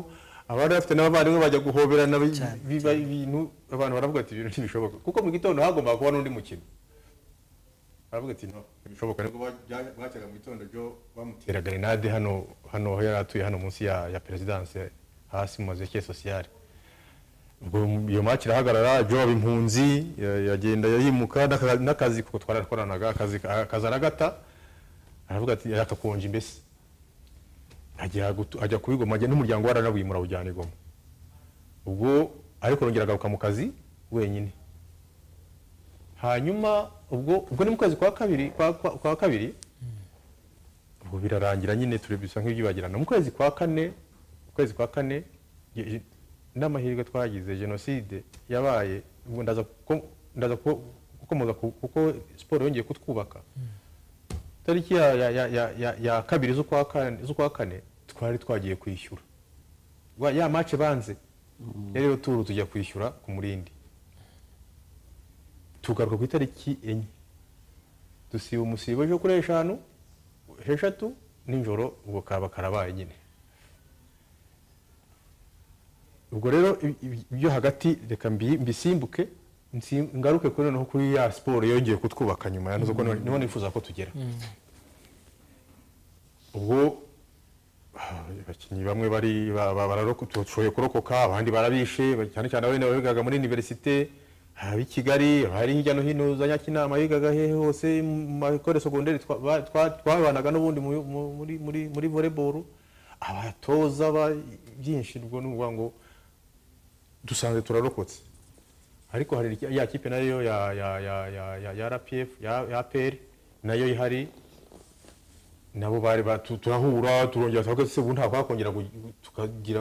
abari bafite n'abavandimwe bajya guhoberana bi- Cyane, biba ibintu abantu baravuga ati ibintu ntibishoboka kuko mu gitondo hagombaga kuba n'undi mukino aravuga ati no bishoboka nibwo bajya- bwacyaga mu gitondo byo bamutera grenade hano hano aho yari atuye hano munsi ya ya perezidanse hasi mu mazu ya sociale ubwo iyo match irahagarara joe aba impunzi ya- yagenda yimuka n'aka- n'akazi kuko twarakoranaga akazi akazi aragata aravuga ati akakonja imbese ajya gutu- ajya kubigoma ajya n'umuryango waranabuye murawujyana igoma ubwo ariko yongera agaruka mu kazi wenyine hanyuma ubwo ubwo ni mu kwezi kwa kabiri kwa, kwa, kwa kabiri ubwo birarangira nyine turi bisa nk'ibyibagirana mu kwezi kwa kane mu kwezi kwa kane ge- ge- n'amahirwe twagize jenoside yabaye ubwo ndaza kuko- ndaza ku- gukomeza ku- kuko siporo yongeye kutwubaka tariki ya- ya- ya- ya- ya- ya kabiri z'ukwa kane- z'ukwa kane twari twagiye kwishyura Wa- ya mace banze yari yo turu tujya kwishyura ku murindi tugaruka ku itariki enye dusiba umusibo ejo kuri eshanu eshatu nijoro ubwo kaba karabaye nyine ubwo rero ibi- ibi- ibyo hagati reka mbi- mbisimbuke nsi- ngaruke kuri noneho kuri ya siporo yongeye kutwubaka nyuma ya nuko none- niho nifuza ko tugera ubwo ah, abakinnyi bamwe bari ba- ba- bararoko- bashoboye kurokoka abandi barabishe ba- cyane cyane abana bigaga muri universite ab'i kigali abari hirya no hino za nyakinama bigaga hehe hose mu makore segonderi twa- ba- twa- twabanaga n'ubundi mu- mu- muri- muri muri volleyball abatoza ba- byinshi ubwo ni ukuvuga ngo dusanzwe turarokotse ariko hari iki- ya kipe nayo ya ya ya ya ya ya RPF ya ya APR nayo ihari nabo bari ba- tu- turahura turongera tuvuga se ubu nta kwakongera gu- tukagira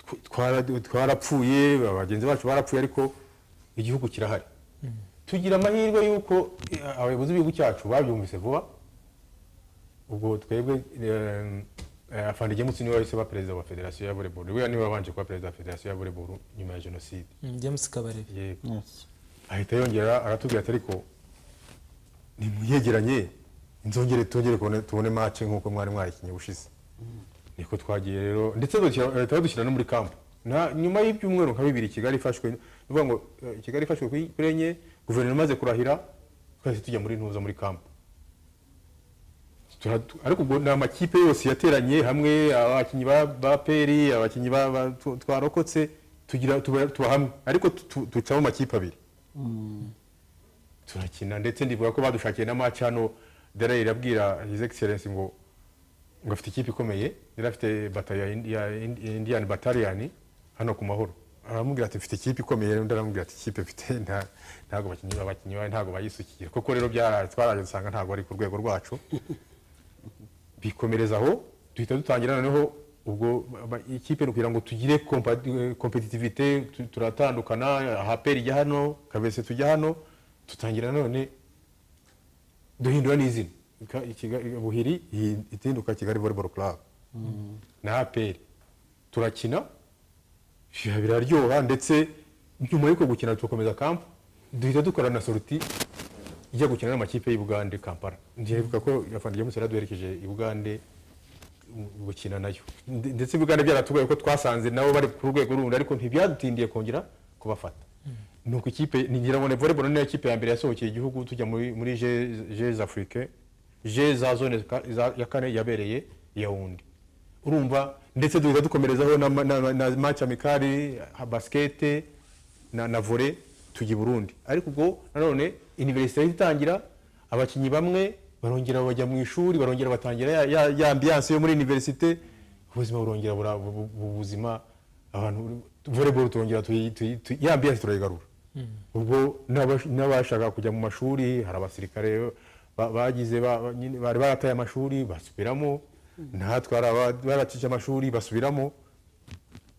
tw- twara- twarapfuye bagenzi bacu barapfuye ariko igihugu kirahari tugira amahirwe y'uko eh, abayobozi b'igihugu cyacu babyumvise vuba ubwo twebwe afande gemutsi niwe wahise ba perezida wa federasiyo ya volleyball we niwe wabanje kuba perezida wa federasiyo ya volleyball nyuma ya jenoside Mm, James Kabarebe yego Yes. ahita yongera aratubwira ati ariko nimuyegeranye nzongere tongere kubone- tubone mace nk'uko mwari mwayikinnye ushize niko twagiye rero ndetse badushyira- leta badushyira no muri kampu Na- nyuma y'ibyumweru nka bibiri kigali ifashwe ni ukuvuga ngo eh, kigali ifashwe kuri kuri enye guverinoma imaze kurahira twahise tujya muri ntuza muri kampu Tura- tu- ariko ubwo ni amakipe yose yateranye hamwe abakinnyi ba ba peri abakinnyi ba- ba- tu- twarokotse tugira tuba tuba hamwe ariko tu- tu- ducamo amakipe abiri turakina ndetse ndivuga ko badushakiye na match hano dera irabwira his excellence ngo ngo afite ikipe ikomeye yari afite batayo ya Indi- ya Indi- indian battalion hano ku mahoro aramubwira ati mfite ikipe ikomeye undi aramubwira ati ikipe mfite nta- ntabwo bakinnyi abakinnyi bawe ntabwo bayisukira koko rero byara twaraje dusanga ntabwo ari ku rwego rwacu bikomereza aho duhita dutangira noneho ubwo aba- ikipe ni ukugira ngo tugire kompetitivite turatandukana ahaperi ijya hano kabese tujya hano tutangira none duhindura n'izina Ka- Kigali- buhiri ihi- itinduka kigali volleyball club na aperi turakina biba- biraryoha ndetse nyuma y'uko gukina tugakomeza kampu duhita dukora na soruti ijya gukina n'amakipe y'u Bugande Kampala ndibuka ko afande James yaraduherekeje i Bugande mm, gukina nayo Nde- ndetse Bugande byaratugoye ko twasanze nabo bari ku rwego rundi ariko ntibyadutindiye kongera kubafata nuko ikipe ni ngira ngo ni volleyball niyo kipe ya mbere yasohokeye igihugu tujya muri muri Jeux Afrique Jeux za zone ka- za- ya kane yabereye Yaoundé urumva ndetse duhita dukomerezaho na, ma- na, na, na match amikari ha- basket na, na volley tujya i Burundi ariko ubwo nanone universite yahise itangira abakinnyi bamwe barongera bajya mu ishuri barongera batangira ya, ya, ya ambiance yo muri universite ubuzima burongera bura- bu- bu- bu- buzima abantu volleyball turongera tuyi- tuyi- tuyi- ya ambiance turayigarura ubwo n'aba- n'abashaka kujya mu mashuri hari abasirikare ba- bagize ba- ba- nyine bari barataye amashuri basubiramo natwe hari aba- baracice amashuri basubiramo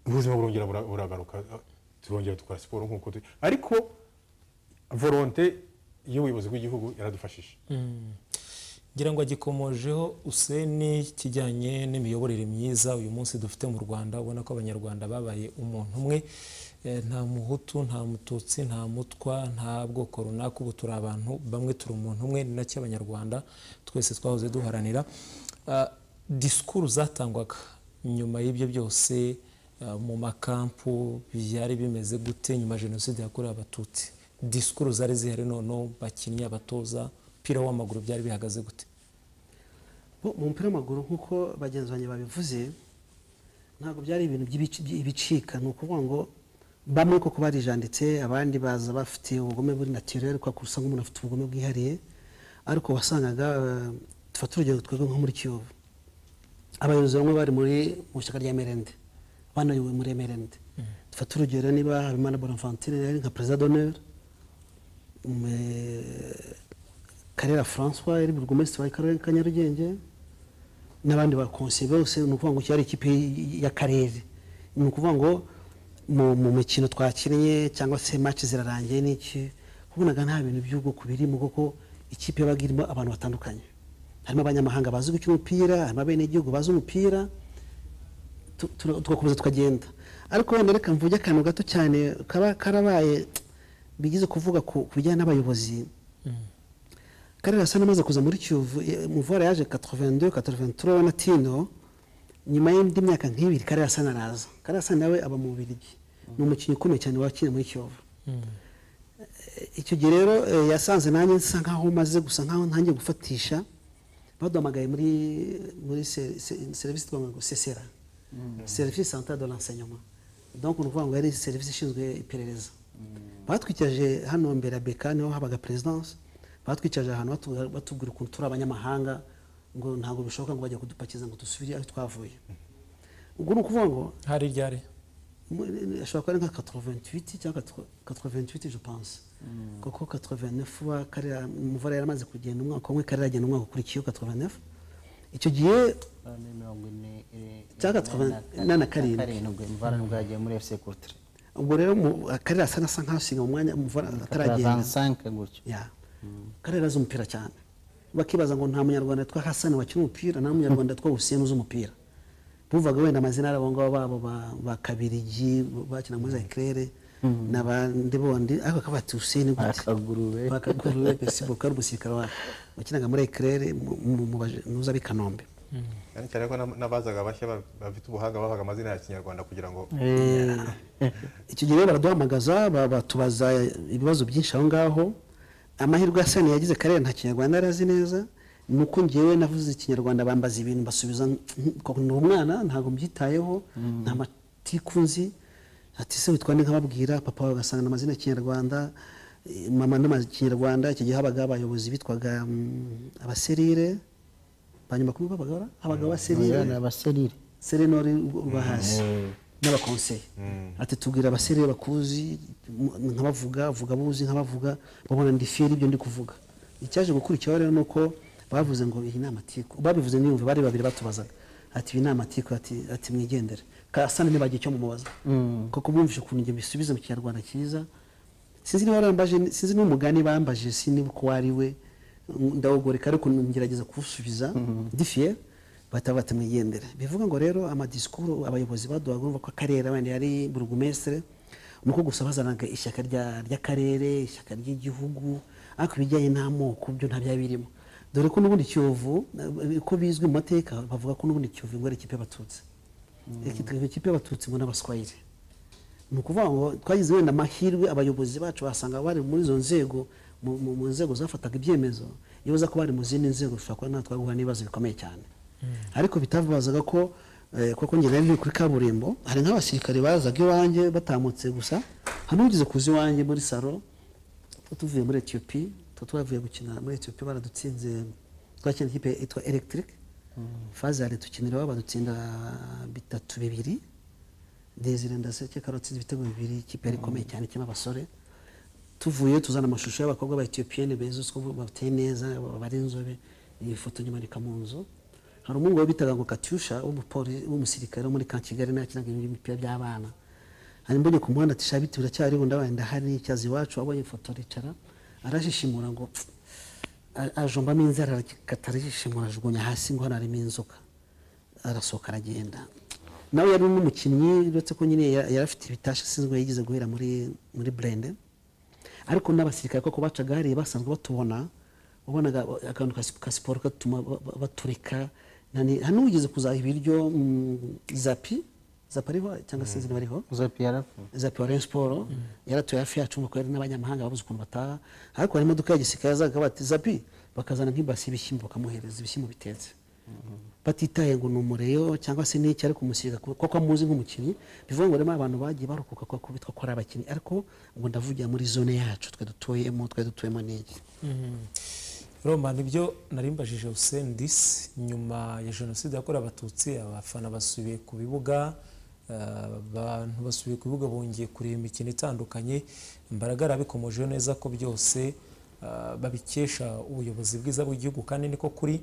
ubuzima burongera bura- buragaruka turongera dukora siporo nk'uko turi ariko volonte y'ubuyobozi bw'igihugu yaradufashije ngira ngo agikomojeho useni kijyanye n'imiyoborere myiza uyu munsi dufite mu rwanda ubona ko abanyarwanda babaye umuntu umwe Eh, nta muhutu nta mututsi nta mutwa nta bwoko runaka ubu turi abantu bamwe turi umuntu umwe ni nacyo abanyarwanda twese twahoze duharanira Ah, disikuru zatangwaga nyuma y'ibyo byose ah, mu makampu byari bimeze gute nyuma ya jenoside yakorewe abatutsi disikuru zari zihari noneho bakinnyi abatoza umupira w'amaguru byari bihagaze gute Bo, mu mupira w'amaguru nk'uko bagenzi banjye babivuze ntabwo byari ibintu by'ibici- by'ibicika ni ukuvuga ngo bamwe koko barijanditse abandi baza bafite ubugome buri naturere kwa kusa nk'umuntu afite ubugome bwihariye ariko wasangaga eh, dufata urugero twebwe nko muri kiyovu abayobozi bamwe bari muri mu ishyaka rya merende banayobowe muri merende dufata urugero niba habimana bonavantine yari nka perezida d'honneur Me- karera francois yari burugomesitiri wa karere ka nyarugenge n'abandi bakonsiye bose ni ukuvuga ngo cyari ikipe y'akarere ni ukuvuga ngo mu, mu mikino twakinnye cyangwa se match zirarangiye n'iki wabonaga nta bintu by'ubwoko birimo kuko ikipe yabaga irimo abantu batandukanye harimo abanyamahanga bazi uko umupira harimo abenegihugu bazi umupira tu- tu- tugakomeza tukagenda ariko wenda reka mvuge akantu gato cyane kaba karabaye bigize kuvuga ku ku bijyanye n'abayobozi karere asa n'amaze kuza muri kiyovu muvura yaje 82 83 na tino nyuma y'indi myaka nk'ibiri karere asa naraza karere asa nawe aba mu bubiligi ni umukinnyi ukomeye cyane wakina muri kiyovu icyo gihe rero eh, yasanze nanjye nsa nkaho maze gusa nkaho ntangiye gufatisha baduhamagaye muri muri se- se- serivisi twavuga ngo sesera serivisi santare de l'enseignement donc ni ukuvuga ngo yari serivisi ishinzwe iperereza batwikije hano mbere ya beka niho habaga perezidanse batwikije ahantu batu- batubwira ukuntu turi abanyamahanga ngo ntabwo bishoboka ngo bajya kudupakiza ngo dusubire aho twavuye ubwo ni ukuvuga ngo hari ryari Mu- ashobora kuba ari nka 88 cyangwa 88 je pense kuko 89 wa karera umuvura yaramaze kugenda umwaka umwe karera agenda umwaka ukurikiyeho 89 icyo gihe mirongo ine eh, Cyangwa na- na- na karindwi. mvara nibwo yagiye muri fc coultre ubwo rero mu- akarera asa nasa nk'asiga umwanya umuvura ataragenda 25 gutyo ya karera azi umupira cyane bakibaza ngo nta munyarwanda yitwa hasani wakina umupira nta munyarwanda yitwa hussein uzi umupira buvaga wenda amazina y'abo ngabo babo ba- ba kabirigi bakina muri zakirere n'abandi bondi ariko akavuga ati hussein gute akagurube bakakuru besibo kari umusirikare wa- wakinaga muri eclaire muza b'i kanombe cyane cyane ko n'ab- n'abazaga bashya ba- bafite ubuhanga babaga amazina ya kinyarwanda kugira ngo icyo gihe rero baraduhamagaza ba- batubaza ibibazo byinshi aho ngaho amahirwe ya sani yagize karere nta kinyarwanda yari azi neza ni uko ngewe navuze ikinyarwanda bambaza ibintu mbasubiza "Mm, koko ni umwana ntabwo mbyitayeho nta matiku nzi ati se witwa nde nkababwira papa wawe ugasanga ni amazina ya kinyarwanda eh, mama ni amazina ya kinyarwanda icyo gihe habaga abayobozi bitwaga mm, abaserire banyuma kubi babagara habaga abaserire Abana abaserire serenori uba hasi n'abakonseye ati tubwira abasere bakuzi mu- nkabavuga vuga abuzi nkabavuga babona ndi feri ibyo ndi kuvuga icyaje gukurikiraho rero ni uko bavuze ngo iyi ni amatiku babivuze niyumve bari babiri batubazaga ati iyi ni amatiku ati, ati mwigendere kasana ntibagiye icyo mumubaza kuko bumvise ukuntu njye mbisubiza mu kinyarwanda cyiza sinzi niba barambaje sinzi n'umugani bambaje siniba uko ari we ndawugoreka ariko ngerageza kuwusubiza ndifiye bataba batamwigendera bivuga ngo rero amadisikuru abayobozi baduhaga urumva ko akarere wenda yari burugumestre ni uko gusa bazanaga ishyaka rya- ry'akarere ishyaka ry'igihugu ariko ibijyanye n'amoko byo nta byaba birimo dore ko n'ubundi kiyovu eh, ko bizwi mu mateka bavuga ko n'ubundi kiyovu ingwara ikipe y'abatutsi Iki- ikipe y'abatutsi ngo n'abaswahili ni ukuvuga ngo twagize wenda amahirwe abayobozi bacu basanga bari muri izo nzego mu- mu mu nzego zafataga ibyemezo iyo baza ko bari mu zindi nzego bishobora kuba natwe guhura n'ibibazo bikomeye cyane ariko bitabazaga ko eh, kuko njye nari ndi kuri kaburimbo hari nk'abasirikare bazaga iwanjye batamutse gusa hari n'ugeze kuza iwanjye muri salo two tuvuye muri etiyopi two twavuye gukina muri etiyopi baradutsinze twakina ikipe yitwa electric fazari tukinira iwabo badutsinda bitatu bibiri desire ndaseke karotsi ibitego bibiri ikipe yari ikomeye cyane kirimo abasore tuvuye tuzana amashusho y'abakobwa ba etiyopiyeni beza uko bateye neza bari inzobe iyi foto nyimanika mu nzu hari umuhungu we bitaga ngo katyusha w'umupolisi- w'umusirikare wo muri ka kigali nawe yakinaga imipira by'abana hari mbonye ku muhanda ati shabiti biracyariho ndabaye ndahari cyazi iwacu abonye ifoto aricara arajishimura ngo "Pf, a- ajombamo inzara arakata arajishimura ajugunya hasi ngo hano harimo inzoka arasohoka aragenda nawe yari n'umukinnyi uretse ko nyine ya- yari afite ibitasha asinzwe yigeze guhera muri muri burende ariko n'abasirikare koko bacaga hariya basanzwe batubona wabonaga akantu ka sip- ka siporo katuma ba- ba- baturika nani hari n'uwigeze kuzaha ibiryo mm, zapi zapi ariho cyangwa se izina bariho uza piyarafu za Pioren Sport yaratuye hafi yacu ngo kwera n'abanyamahanga babuze ukuntu bataha ariko hari imodoka ya gisirikare yazaga bati zapi bakazana nk'ibasi y'ibishyimbo bakamuhereza ibishyimbo bitetse batitaye ngo ni umureyo cyangwa se n'iki ariko umusirikare ku- kuko amuzi nk'umukinnyi bivuga ngo rero abantu bagiye barokoka kuko bitwa ko ari abakinnyi ariko ngo ndavugira muri zone yacu twe dutuyemo twe dutuyemo n'iki roma nibyo narimbajije Hussein Disi nyuma ya jenoside yakorewe abatutsi abafana basubiye ku bibuga eh, abantu basubiye ku bibuga bongeye kureba imikino itandukanye imbaraga yarabikomojeho neza ko byose eh, babikesha ubuyobozi bwiza bw'igihugu kandi niko kuri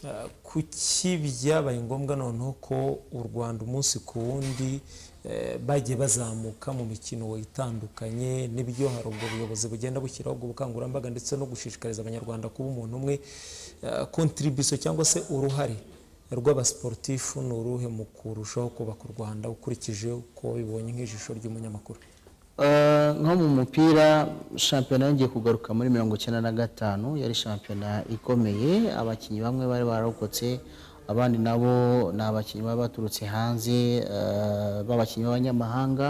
Ah, kuki byabaye ngombwa noneho ko u rwanda umunsi ku wundi eh, bagiye bazamuka mu mikino itandukanye n'ibyo hari ubwo buyobozi bugenda bushyiraho ubwo bukangurambaga ndetse no gushishikariza abanyarwanda kuba umuntu umwe kontribusiyo cyangwa se uruhare rw'abasiporutifu ni uruhe mu kurushaho kubaka u rwanda ukurikije uko bibonye nk'ijisho ry'umunyamakuru Eh, nko mu mupira shampiyona yongeye kugaruka muri mirongo icyenda na gatanu yari shampiyona ikomeye abakinnyi bamwe bari bararokotse abandi nabo ni abakinnyi baba baturutse hanze eh, b'abakinnyi b'abanyamahanga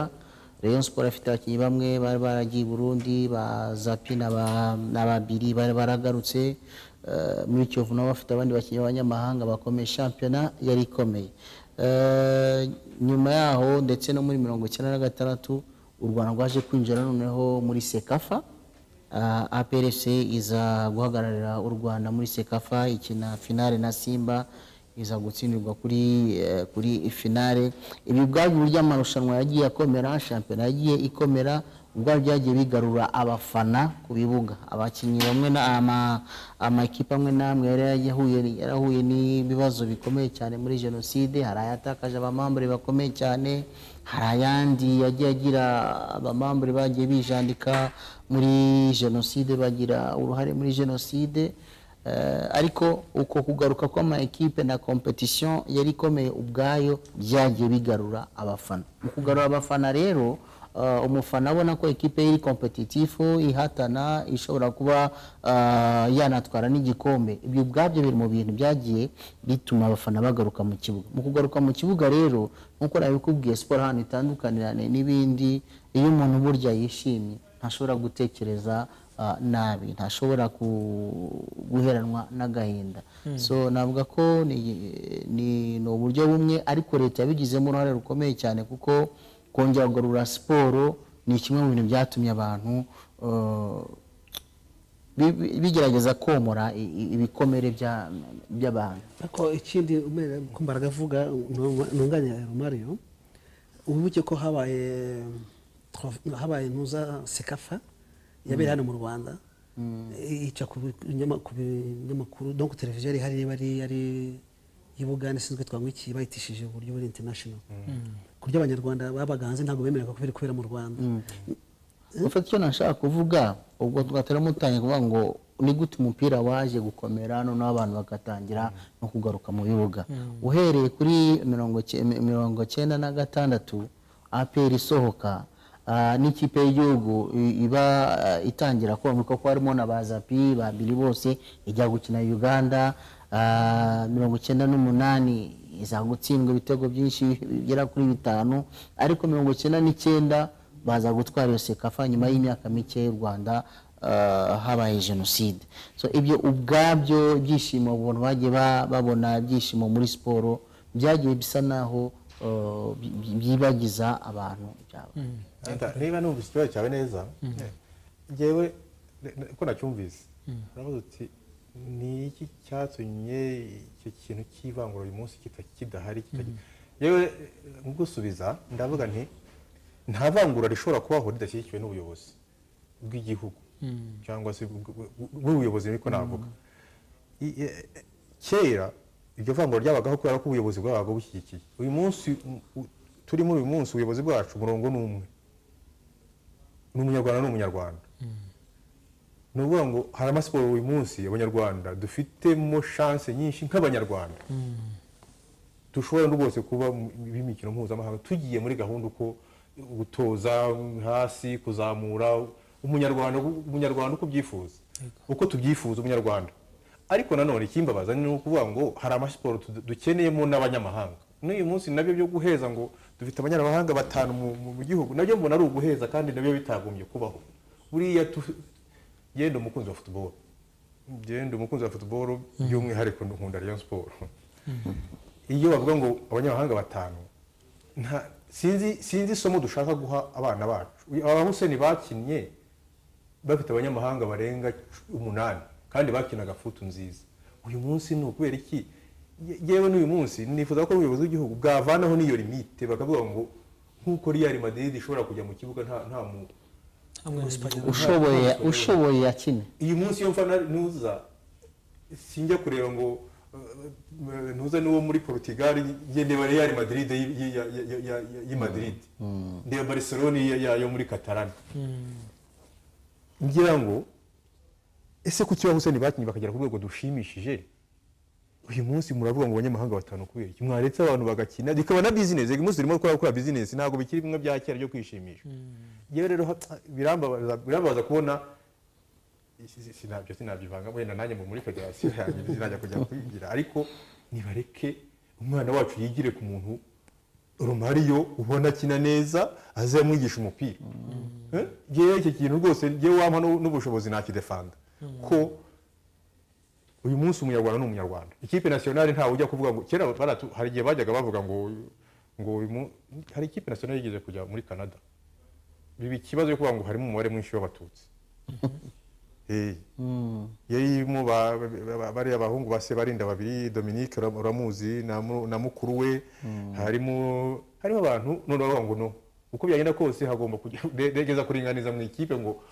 rayon sport afite abakinnyi bamwe bari baragiye i burundi ba zapi na ba- na babiri bari baragarutse Eh, muri kiyovu nabo bafite abandi bakinnyi b'abanyamahanga bakomeye shampiyona yari ikomeye Eh, nyuma yaho ndetse no muri mirongo icyenda na gatandatu u rwanda rwaje kwinjira noneho muri sekafa uh, aprc iza guhagararira u rwanda muri sekafa ikina finale na simba iza gutsindirwa kuri eh, kuri finale ibi ubwabyo uburyo amarushanwa yagiye akomera shampiyona yagiye ikomera ubwabyo byagiye bigarura abafana ku bibuga abakinnyi bamwe na ama- amakipe amwe n'amwe yari yarahuye yarahuye n'ibibazo bikomeye cyane muri jenoside hari ayatakaje abamambure bakomeye cyane hari ayandi yagiye agira abamambure bagiye bijandika muri jenoside bagira uruhare muri jenoside Eh, ariko uko kugaruka kw'ama ekipe na competition yari ikomeye ubwayo byagiye bigarura abafana mu kugarura abafana rero eh, umufana abona ko ekipe ye iri kompetitifu ihatana ishobora kuba eh, yanatwara n'igikombe ibyo ubwabyo biri mu bintu byagiye bituma abafana bagaruka mu kibuga mu kugaruka mu kibuga rero nk'uko nabikubwiye siporo ahantu itandukanirane n'ibindi iyo umuntu burya yishimye ntashobora gutekereza ah, nabi ntashobora ku- guheranwa n'agahinda so navuga ko ni- ni ni uburyo bumwe ariko leta yabigizemo uruhare rukomeye cyane kuko kongera kugarura siporo ni kimwe mu bintu byatumye abantu eh, bi- bi- bigerageza komora i- i- ibikomere bya- by'abantu ariko ikindi umenya ko mbaraga avuga ntunganya mario ubuke ko habaye habaye ntuza sekafa yabereye hano mu rwanda ica ku binyama- ku binyamakuru donc televiziyo yari ihari niba ari ari y'ubugande ishinzwe twangwiki bayitishije uburyo buri international ku buryo abanyarwanda babaga hanze ntabwo bemeraga ko biri kubera mu rwanda ufite icyo nashaka kuvuga ubwo twatari mutangiye kuvuga ngo ni gute umupira waje gukomera noneho abantu bagatangira no kugaruka mu bibuga uhereye kuri mirongo cy- mi- mirongo cyenda na gatandatu aperi isohoka ah, n'ikipe y'igihugu i- iba ah, itangira komera kuko harimo na ba zapi babiri bose ijya gukina uganda ah, mirongo icyenda n'umunani iza gutsindwa ibitego byinshi bigera kuri bitanu ariko mirongo icyenda n'icyenda baza gutwara iyo sekafa nyuma y'imyaka mike y'u rwanda ah, habaye jenoside so ibyo ubwabyo byishimo abantu bagiye ba- babona ibyishimo muri siporo byagiye bisa naho ah, by- by- byibagiza abantu ibyabo Enda, niba numvise ikibazo cyawe neza ngewe ne- ne- ko nacyumvise uravuga uti ni iki cyatumye icyo kintu cy'ivangura uyu munsi kita- kidahari kitajya-" yewe eh, mu gusubiza ndavuga nti nta vangura rishobora kubaho ridashyigikiwe n'ubuyobozi bw'igihugu cyangwa se bw- bw- bw- bw'ubuyobozi niko navuga I- e- e- kera iryo vangura ryabagaho kubera ko ubuyobozi bwabaga bushyigikiye uyu munsi u- u- turimo uyu munsi ubuyobozi bwacu umurongo ni umwe ni umunyarwanda ni umunyarwanda ni ukuvuga ngo hari amasiporo uyu munsi abanyarwanda dufitemo shanse nyinshi nk'abanyarwanda dushobora no rwose kuba b'imikino mpuzamahanga tugiye muri gahunda uko gutoza hasi kuzamura umunyarwanda umunyarwanda uko ubyifuza uko tubyifuza umunyarwanda ariko nanone ikimbabaza ni ukuvuga ngo hari amasiporo tu- dukeneyemo n'abanyamahanga n'uyu munsi nabyo byo guheza ngo dufite abanyamahanga batanu mu- mu- mu gihugu nabyo mbona ari uguheza kandi nabyo bitagombye kubaho buriya tu- yenda umukunzi wa futuboro yenda umukunzi wa futuboro by'umwihariko nkunda Rayon siporo iyo bavuga ngo abanyamahanga batanu nta sinzi sinzi isomo dushaka guha abana bacu Uyu- aba Hussein bakinnye bafite abanyamahanga barenga cu- umunani kandi bakinaga futu nziza uyu munsi ni ukubera iki Ye- yewe n'uyu munsi nifuza ko ubuyobozi bw'igihugu bwavanaho n'iyo limite bakavuga ngo nk'uko Real Madrid ishobora kujya mu kibuga nta nta mu ushoboye ushoboye yakine iyi munsi iyo mfana nuza sinjya kureba ngo ntuze n'uwo muri portugal yende bari yari madrid y- y- ya- ya- ya- ya- y'i madrid ndeba barcelona ya- ya- yo muri catalan ngira ngo ese ku kibaho hussein bakinnye bakagera ku rwego dushimishije uyu munsi muravuga ngo abanyamahanga batanu kubera iki mwaretse abantu bagakina bikaba na bizinesi uyu munsi turimo gukora gukora bizinesi ntabwo bikiri bimwe bya kera byo kwishimisha yewe rero ha- birambabaza birambabaza kubona si- si- sinabyo sinabyivanga wenda nanjye mu muri federasiyo yanjye sinajya kujya kwigira ariko nibareke umwana wacu yigire ku muntu romariyo ubona akina neza aze amwigisha umupira Eh? ngewe iki kintu rwose ngewe wampa n'u- n'ubushobozi nakidefanda ko uyu munsi umunyarwanda ni umunyarwanda ikipe nasiyonari ntawe ujya kuvuga ngo kera baratu hari igihe bajyaga bavuga ngo ngo uyu mu- hari ikipe nasiyonari yigeze kujya muri canada biba ikibazo cyo kuvuga ngo harimo umubare mwinshi w'abatutsi Eh. yari irimo ba- ba- ba- bariya abahungu ba sebarinda babiri dominique Ura- uramuzi na mu- na mukuru we harimo harimo abantu none bavuga ngo no uko byagenda kose hagomba kugeza kuringaniza mu ikipe ngo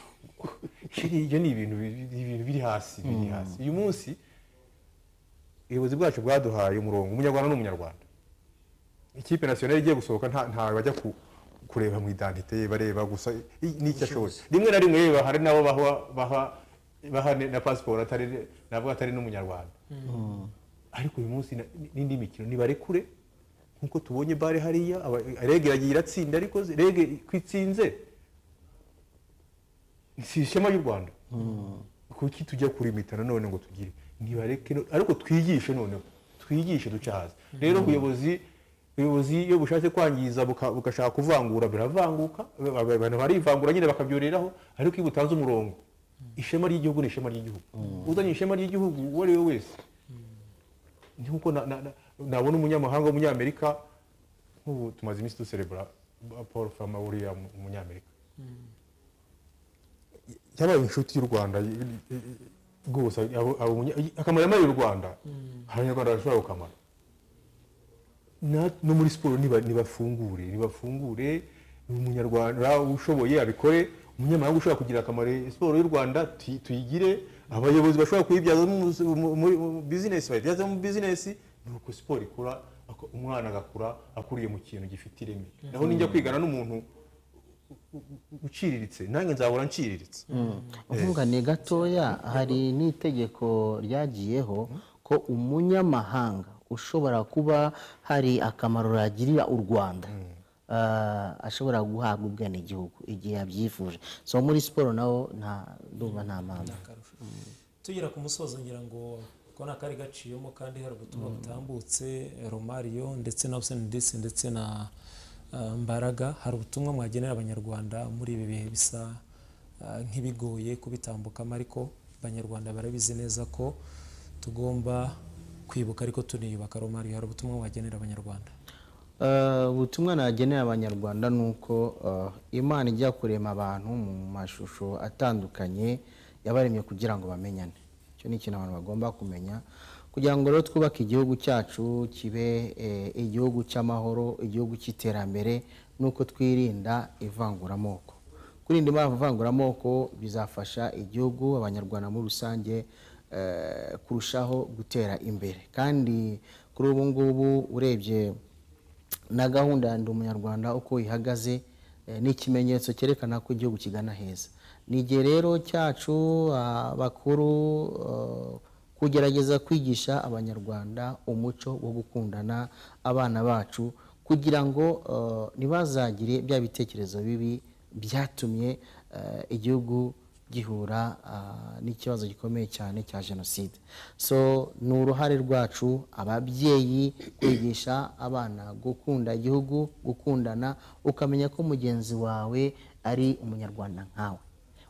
Sheri, ibyo ni ibintu bi- bi- ibintu biri hasi biri hasi uyu munsi ubuyobozi bwacu bwaduhaye umurongo umunyarwanda ni umunyarwanda ikipe nasiyonari igiye gusohoka nta ntawe bajya ku- kureba mu idantite ye bareba gusa i- n'icyo ashoboye rimwe na rimwe reba hari nabo baha baha baha ne- na pasiporo atari nabwo atari n'umunyarwanda ariko uyu munsi na- n'indi mikino nibarekure nkuko tubonye bare hariya aba- rege iragiye iratsinda ariko ze- rege ko itsinze si ishema ry'u rwanda kuki tujya kurimita nanone ngo tugire ntibareke no- ariko twigishe noneho twigishe duce hasi rero ubuyobozi ubuyobozi iyo bushatse kwangiza buka- bugashaka kuvangura biravanguka ba- ba- abantu barivangura nyine bakabyoreraho ariko iyo butanze umurongo ishema ry'igihugu ni ishema ry'igihugu uzanye ishema ry'igihugu uwo ari we wese ni nkuko na- na- na- nabona umunyamahanga w'umunyamerika nk'ubu tumaze iminsi duserebura paul fama uriya mu- umunyamerika yabaye inshuti y'u rwanda y- y- y- rwose abo- abo munya- y- akamaro yamariye u rwanda abanyarwanda bashobora gukamara Na- no muri siporo niba- nibafungure nibafungure umunyarwanda ushoboye abikore umunyamahanga ushobora kugira akamaro siporo y'u rwanda tuyi- tuyigire abayobozi bashobora kuyibyazamo umus- mu- mu- mu bizinesi bayibyazamo bizinesi ni uko siporo ikura ako- umwana agakura akuriye mu kintu gifite ireme naho ninjya kwigana n'umuntu uciriritse nanjye nzahora nciriritse ubwungane gatoya hari n'itegeko ryagiyeho ko umunyamahanga ushobora kuba hari akamaro yagirira u rwanda ah, ashobora guhabwa ubwenegihugu igihe yabyifuje so muri siporo naho nta ndumva nta mpamvu akarusho tugera ku musozo ngira ngo ko ni akari gaciyemo kandi hari ubutumwa butambutse romario ndetse na hussein disi ndetse na eh, mbaraga hari ubutumwa mwagenera abanyarwanda muri ibi bihe bisa eh, nk'ibigoye kubitambukamo ariko abanyarwanda barabizi neza ko tugomba kwibuka ariko tuniyubaka romario hari ubutumwa mwagenera abanyarwanda Eh, ubutumwa nagenera abanyarwanda ni uko eh, imana ijya kurema abantu mu mashusho atandukanye yabaremye kugira ngo bamenyane icyo ni ikintu abantu bagomba kumenya kugira ngo rero twubake igihugu cyacu kibe eh, igihugu cy'amahoro igihugu cy'iterambere nuko twirinda ivanguramoko kwirinda impamvu ivanguramoko bizafasha igihugu abanyarwanda muri rusange eh, kurushaho gutera imbere kandi kuri ubu ngubu urebye na gahunda ya ndi umunyarwanda uko ihagaze eh, ni ikimenyetso cyerekana ko igihugu kigana heza ni igihe rero cyacu ah, bakuru eh, kugerageza kwigisha abanyarwanda umuco wo gukundana abana bacu kugira ngo eh, ntibazagire bya bitekerezo bibi byatumye eh, igihugu gihura ah, n'ikibazo gikomeye cyane cya jenoside so ni uruhare rwacu ababyeyi kwigisha abana gukunda igihugu gukundana ukamenya ko mugenzi wawe ari umunyarwanda nkawe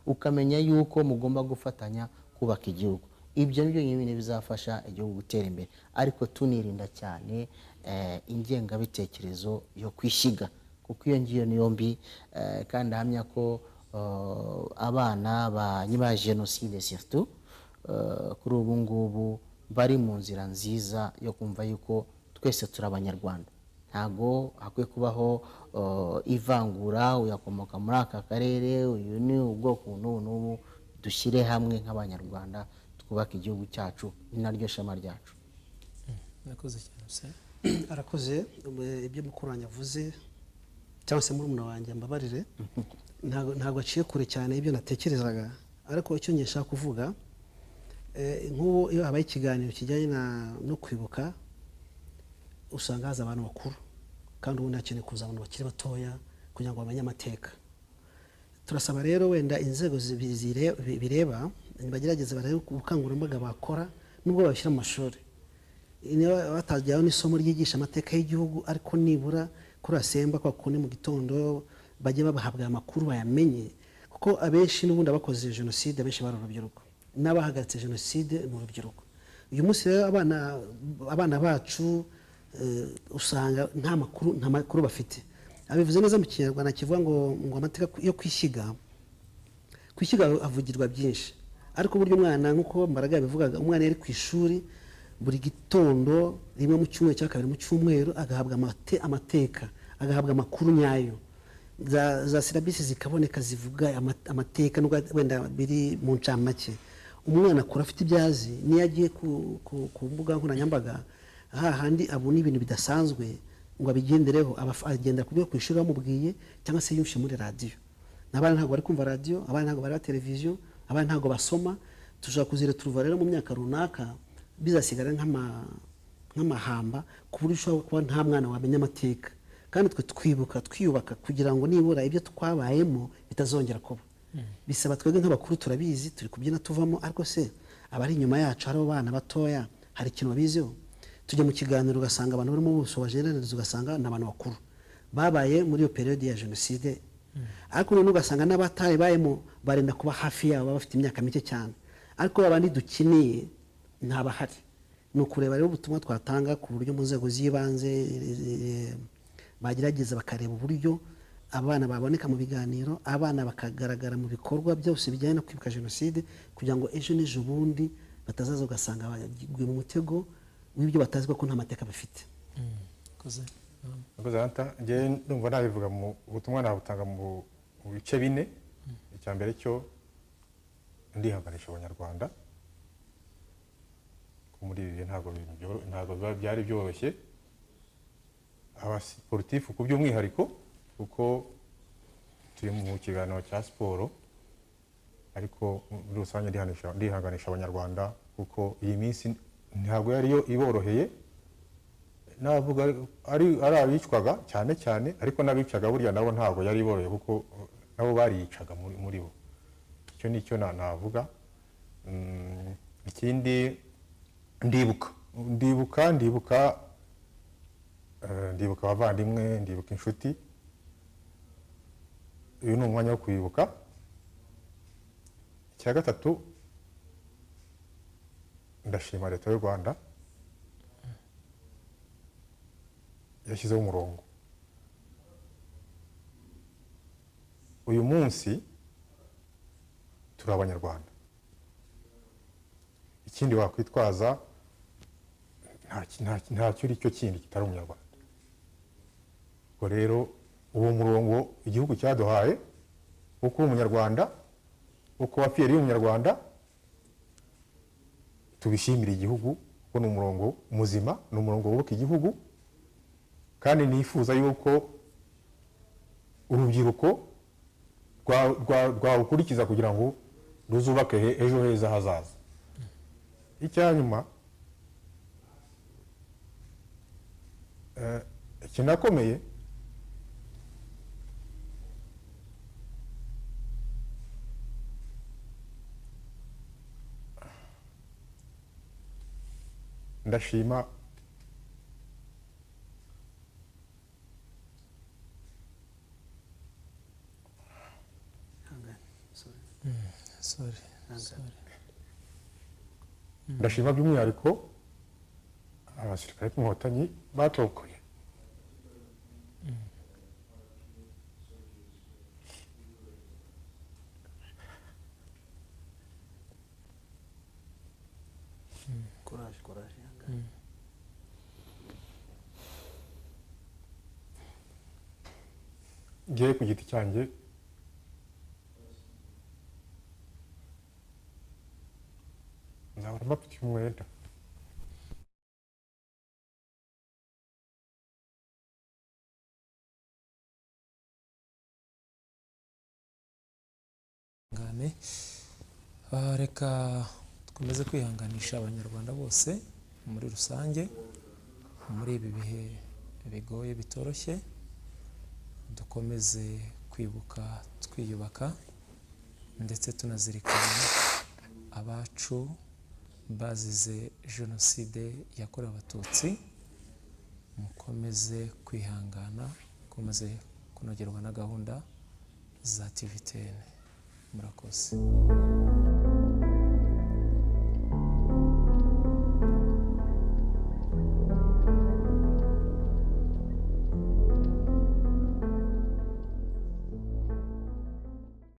ukamenya yuko mugomba gufatanya kubaka igihugu ibyo ni byo nyine bizafasha igihugu gutera imbere ariko tunirinda cyane eh, ingengabitekerezo yo kwishyiga kuko iyo ngiyo niyo mbi eh, kandi ahamya ko eh, abana ba nyuma ya jenoside surtout eh, kuri ubu ngubu bari mu nzira nziza yo kumva yuko twese turi abanyarwanda ntabwo hakwiye kubaho eh, ivangura uyakomoka muri aka karere uyu ni ubwoko n'ubu n'ubu dushyire hamwe nk'abanyarwanda twubake igihugu cyacu ni naryo shema ryacu nakoze cyane se arakoze eh, ibyo mukuru wanjye avuze cyangwa se murumuna wanjye mbabarire ntago ntago aciye kure cyane ibyo natekerezaga ariko icyo njye nshaka kuvuga eh, nk'ubu iyo habaye ikiganiro kijyanye na- no kwibuka usanga haza abantu bakuru kandi ubundi hakeneye kuza abantu bakiri batoya kugira ngo bamenye amateka turasaba rero wenda inzego zibi- zire- bi- bireba bagerageza barebe ubukangurambaga bakora nubwo babishyira mu mashuri niba batajyaho n'isomo ryigisha amateka y'igihugu ariko nibura kuri asemba kwa kundi mu gitondo bajye babahabwa amakuru bayamenye kuko abenshi n'ubundi abakoze jenoside abenshi bari urubyiruko n'abahagaritse jenoside ni urubyiruko uyu munsi rero abana abana bacu eh, usanga nta makuru nta makuru bafite abivuze neza mu kinyarwanda kivuga ngo ngo amateka yo kwishyiga kwishyiga havugirwa byinshi ariko burya umwana nk'uko mbaraga yabivugaga umwana yari ku ishuri buri gitondo rimwe mu cyumweru cyangwa kabiri mu cyumweru agahabwa amate- amateka agahabwa amakuru nyayo za, za silabisi zikaboneka zivuga ama- amateka nubwo wenda biri mu ncamake umwana akura afite ibyo azi niyo agiye ku, ku, ku mbuga nkoranyambaga hahandi abona ibintu bidasanzwe ngo abigendereho aba- agenda kubyo ku ishuri bamubwiye cyangwa se yumvise muri radiyo n'abana ntabwo bari kumva radiyo abana ntabwo bareba televiziyo abana ntabwo basoma tushobora kuzira turuva rero mu myaka runaka bizasigara nk'ama- nk'amahamba ku buryo ushobora kuba nta mwana wamenya amateka kandi twe twibuka twiyubaka kugira ngo nibura ibyo twabayemo bitazongera kuba bisaba twebwe nk'abakuru turabizi turi kubyina tuvamo ariko se abari inyuma yacu hari abana batoya hari ikintu babiziho tujya mu kiganiro ugasanga abantu barimo ubuso bajenerereza ugasanga ni abantu bakuru babaye muri iyo periyode ya jenoside ariko noneho ugasanga n'abatayibayemo barenda kuba hafi yabo baba bafite imyaka mike cyane ariko babandi dukeneye ntabahari ni ukureba rero ubutumwa twatanga ku buryo mu nzego z'ibanze eh, bagerageza bakareba uburyo abana baboneka mu biganiro abana bakagaragara mu bikorwa byose bijyanye no kwibuka jenoside kugira ngo ejo n'ejo bundi batazaza ugasanga baguye mu mutego w'ibyo batazi kuko nta mateka bafite nakoze um, Murakoze, Anata. Njyewe ndumva nabivuga mu ubutumwa nabutanga mu mu bice bine icya mbere cyo ndihanganisha abanyarwanda ko muri ibi bihe ntabwo bintu byoro- ntabwo biba byari byoroshye abasiporutifu ku by'umwihariko kuko turi mu kiganiro cya siporo ariko muri rusange ndihanisha- ndihanganisha abanyarwanda kuko iyi minsi ntabwo yariyo iboroheye navuga ari ari abicwaga cyane cyane ariko n'abicaga burya nabo ntabwo yari iboroye kuko uh, nabo bariyicaga muri muri bo icyo ni cyo na- navuga Mm, ikindi ndibuka ndibuka ndibuka eh, ndibuka abavandimwe ndibuka inshuti uyu ni umwanya wo kwibuka icya gatatu ndashima leta y'u rwanda yashyizeho umurongo uyu munsi turi abanyarwanda ikindi wakwitwaza nta ki- nta ki- ntacyo uri cyo kindi kitari umunyarwanda ubwo rero uwo murongo igihugu cyaduhaye wo kuba umunyarwanda wo kuba fiyeri y'umunyarwanda tubishimire igihugu kuko ni umurongo muzima ni umurongo wubaka igihugu kandi nifuza yuko urubyiruko rwa- rwa- rwawukurikiza kugira ngo ruzubake he- ejo heza hazaza icya nyuma eh, ikinakomeye ndashima sorry sorry ndashima by'umwihariko abasirikare b'inkotanyi batokoye courage courage ihangane. ngewe ku giti cyanjye nahora mbafitiye umwenda cyane Ah, reka dukomeze kwihanganisha abanyarwanda bose muri rusange muri ibi bihe bigoye bitoroshye dukomeze kwibuka twiyubaka ndetse tunazirikana abacu bazize jenoside yakorewe abatutsi mukomeze kwihangana mukomeze kunogerwa na gahunda za tivitene murakoze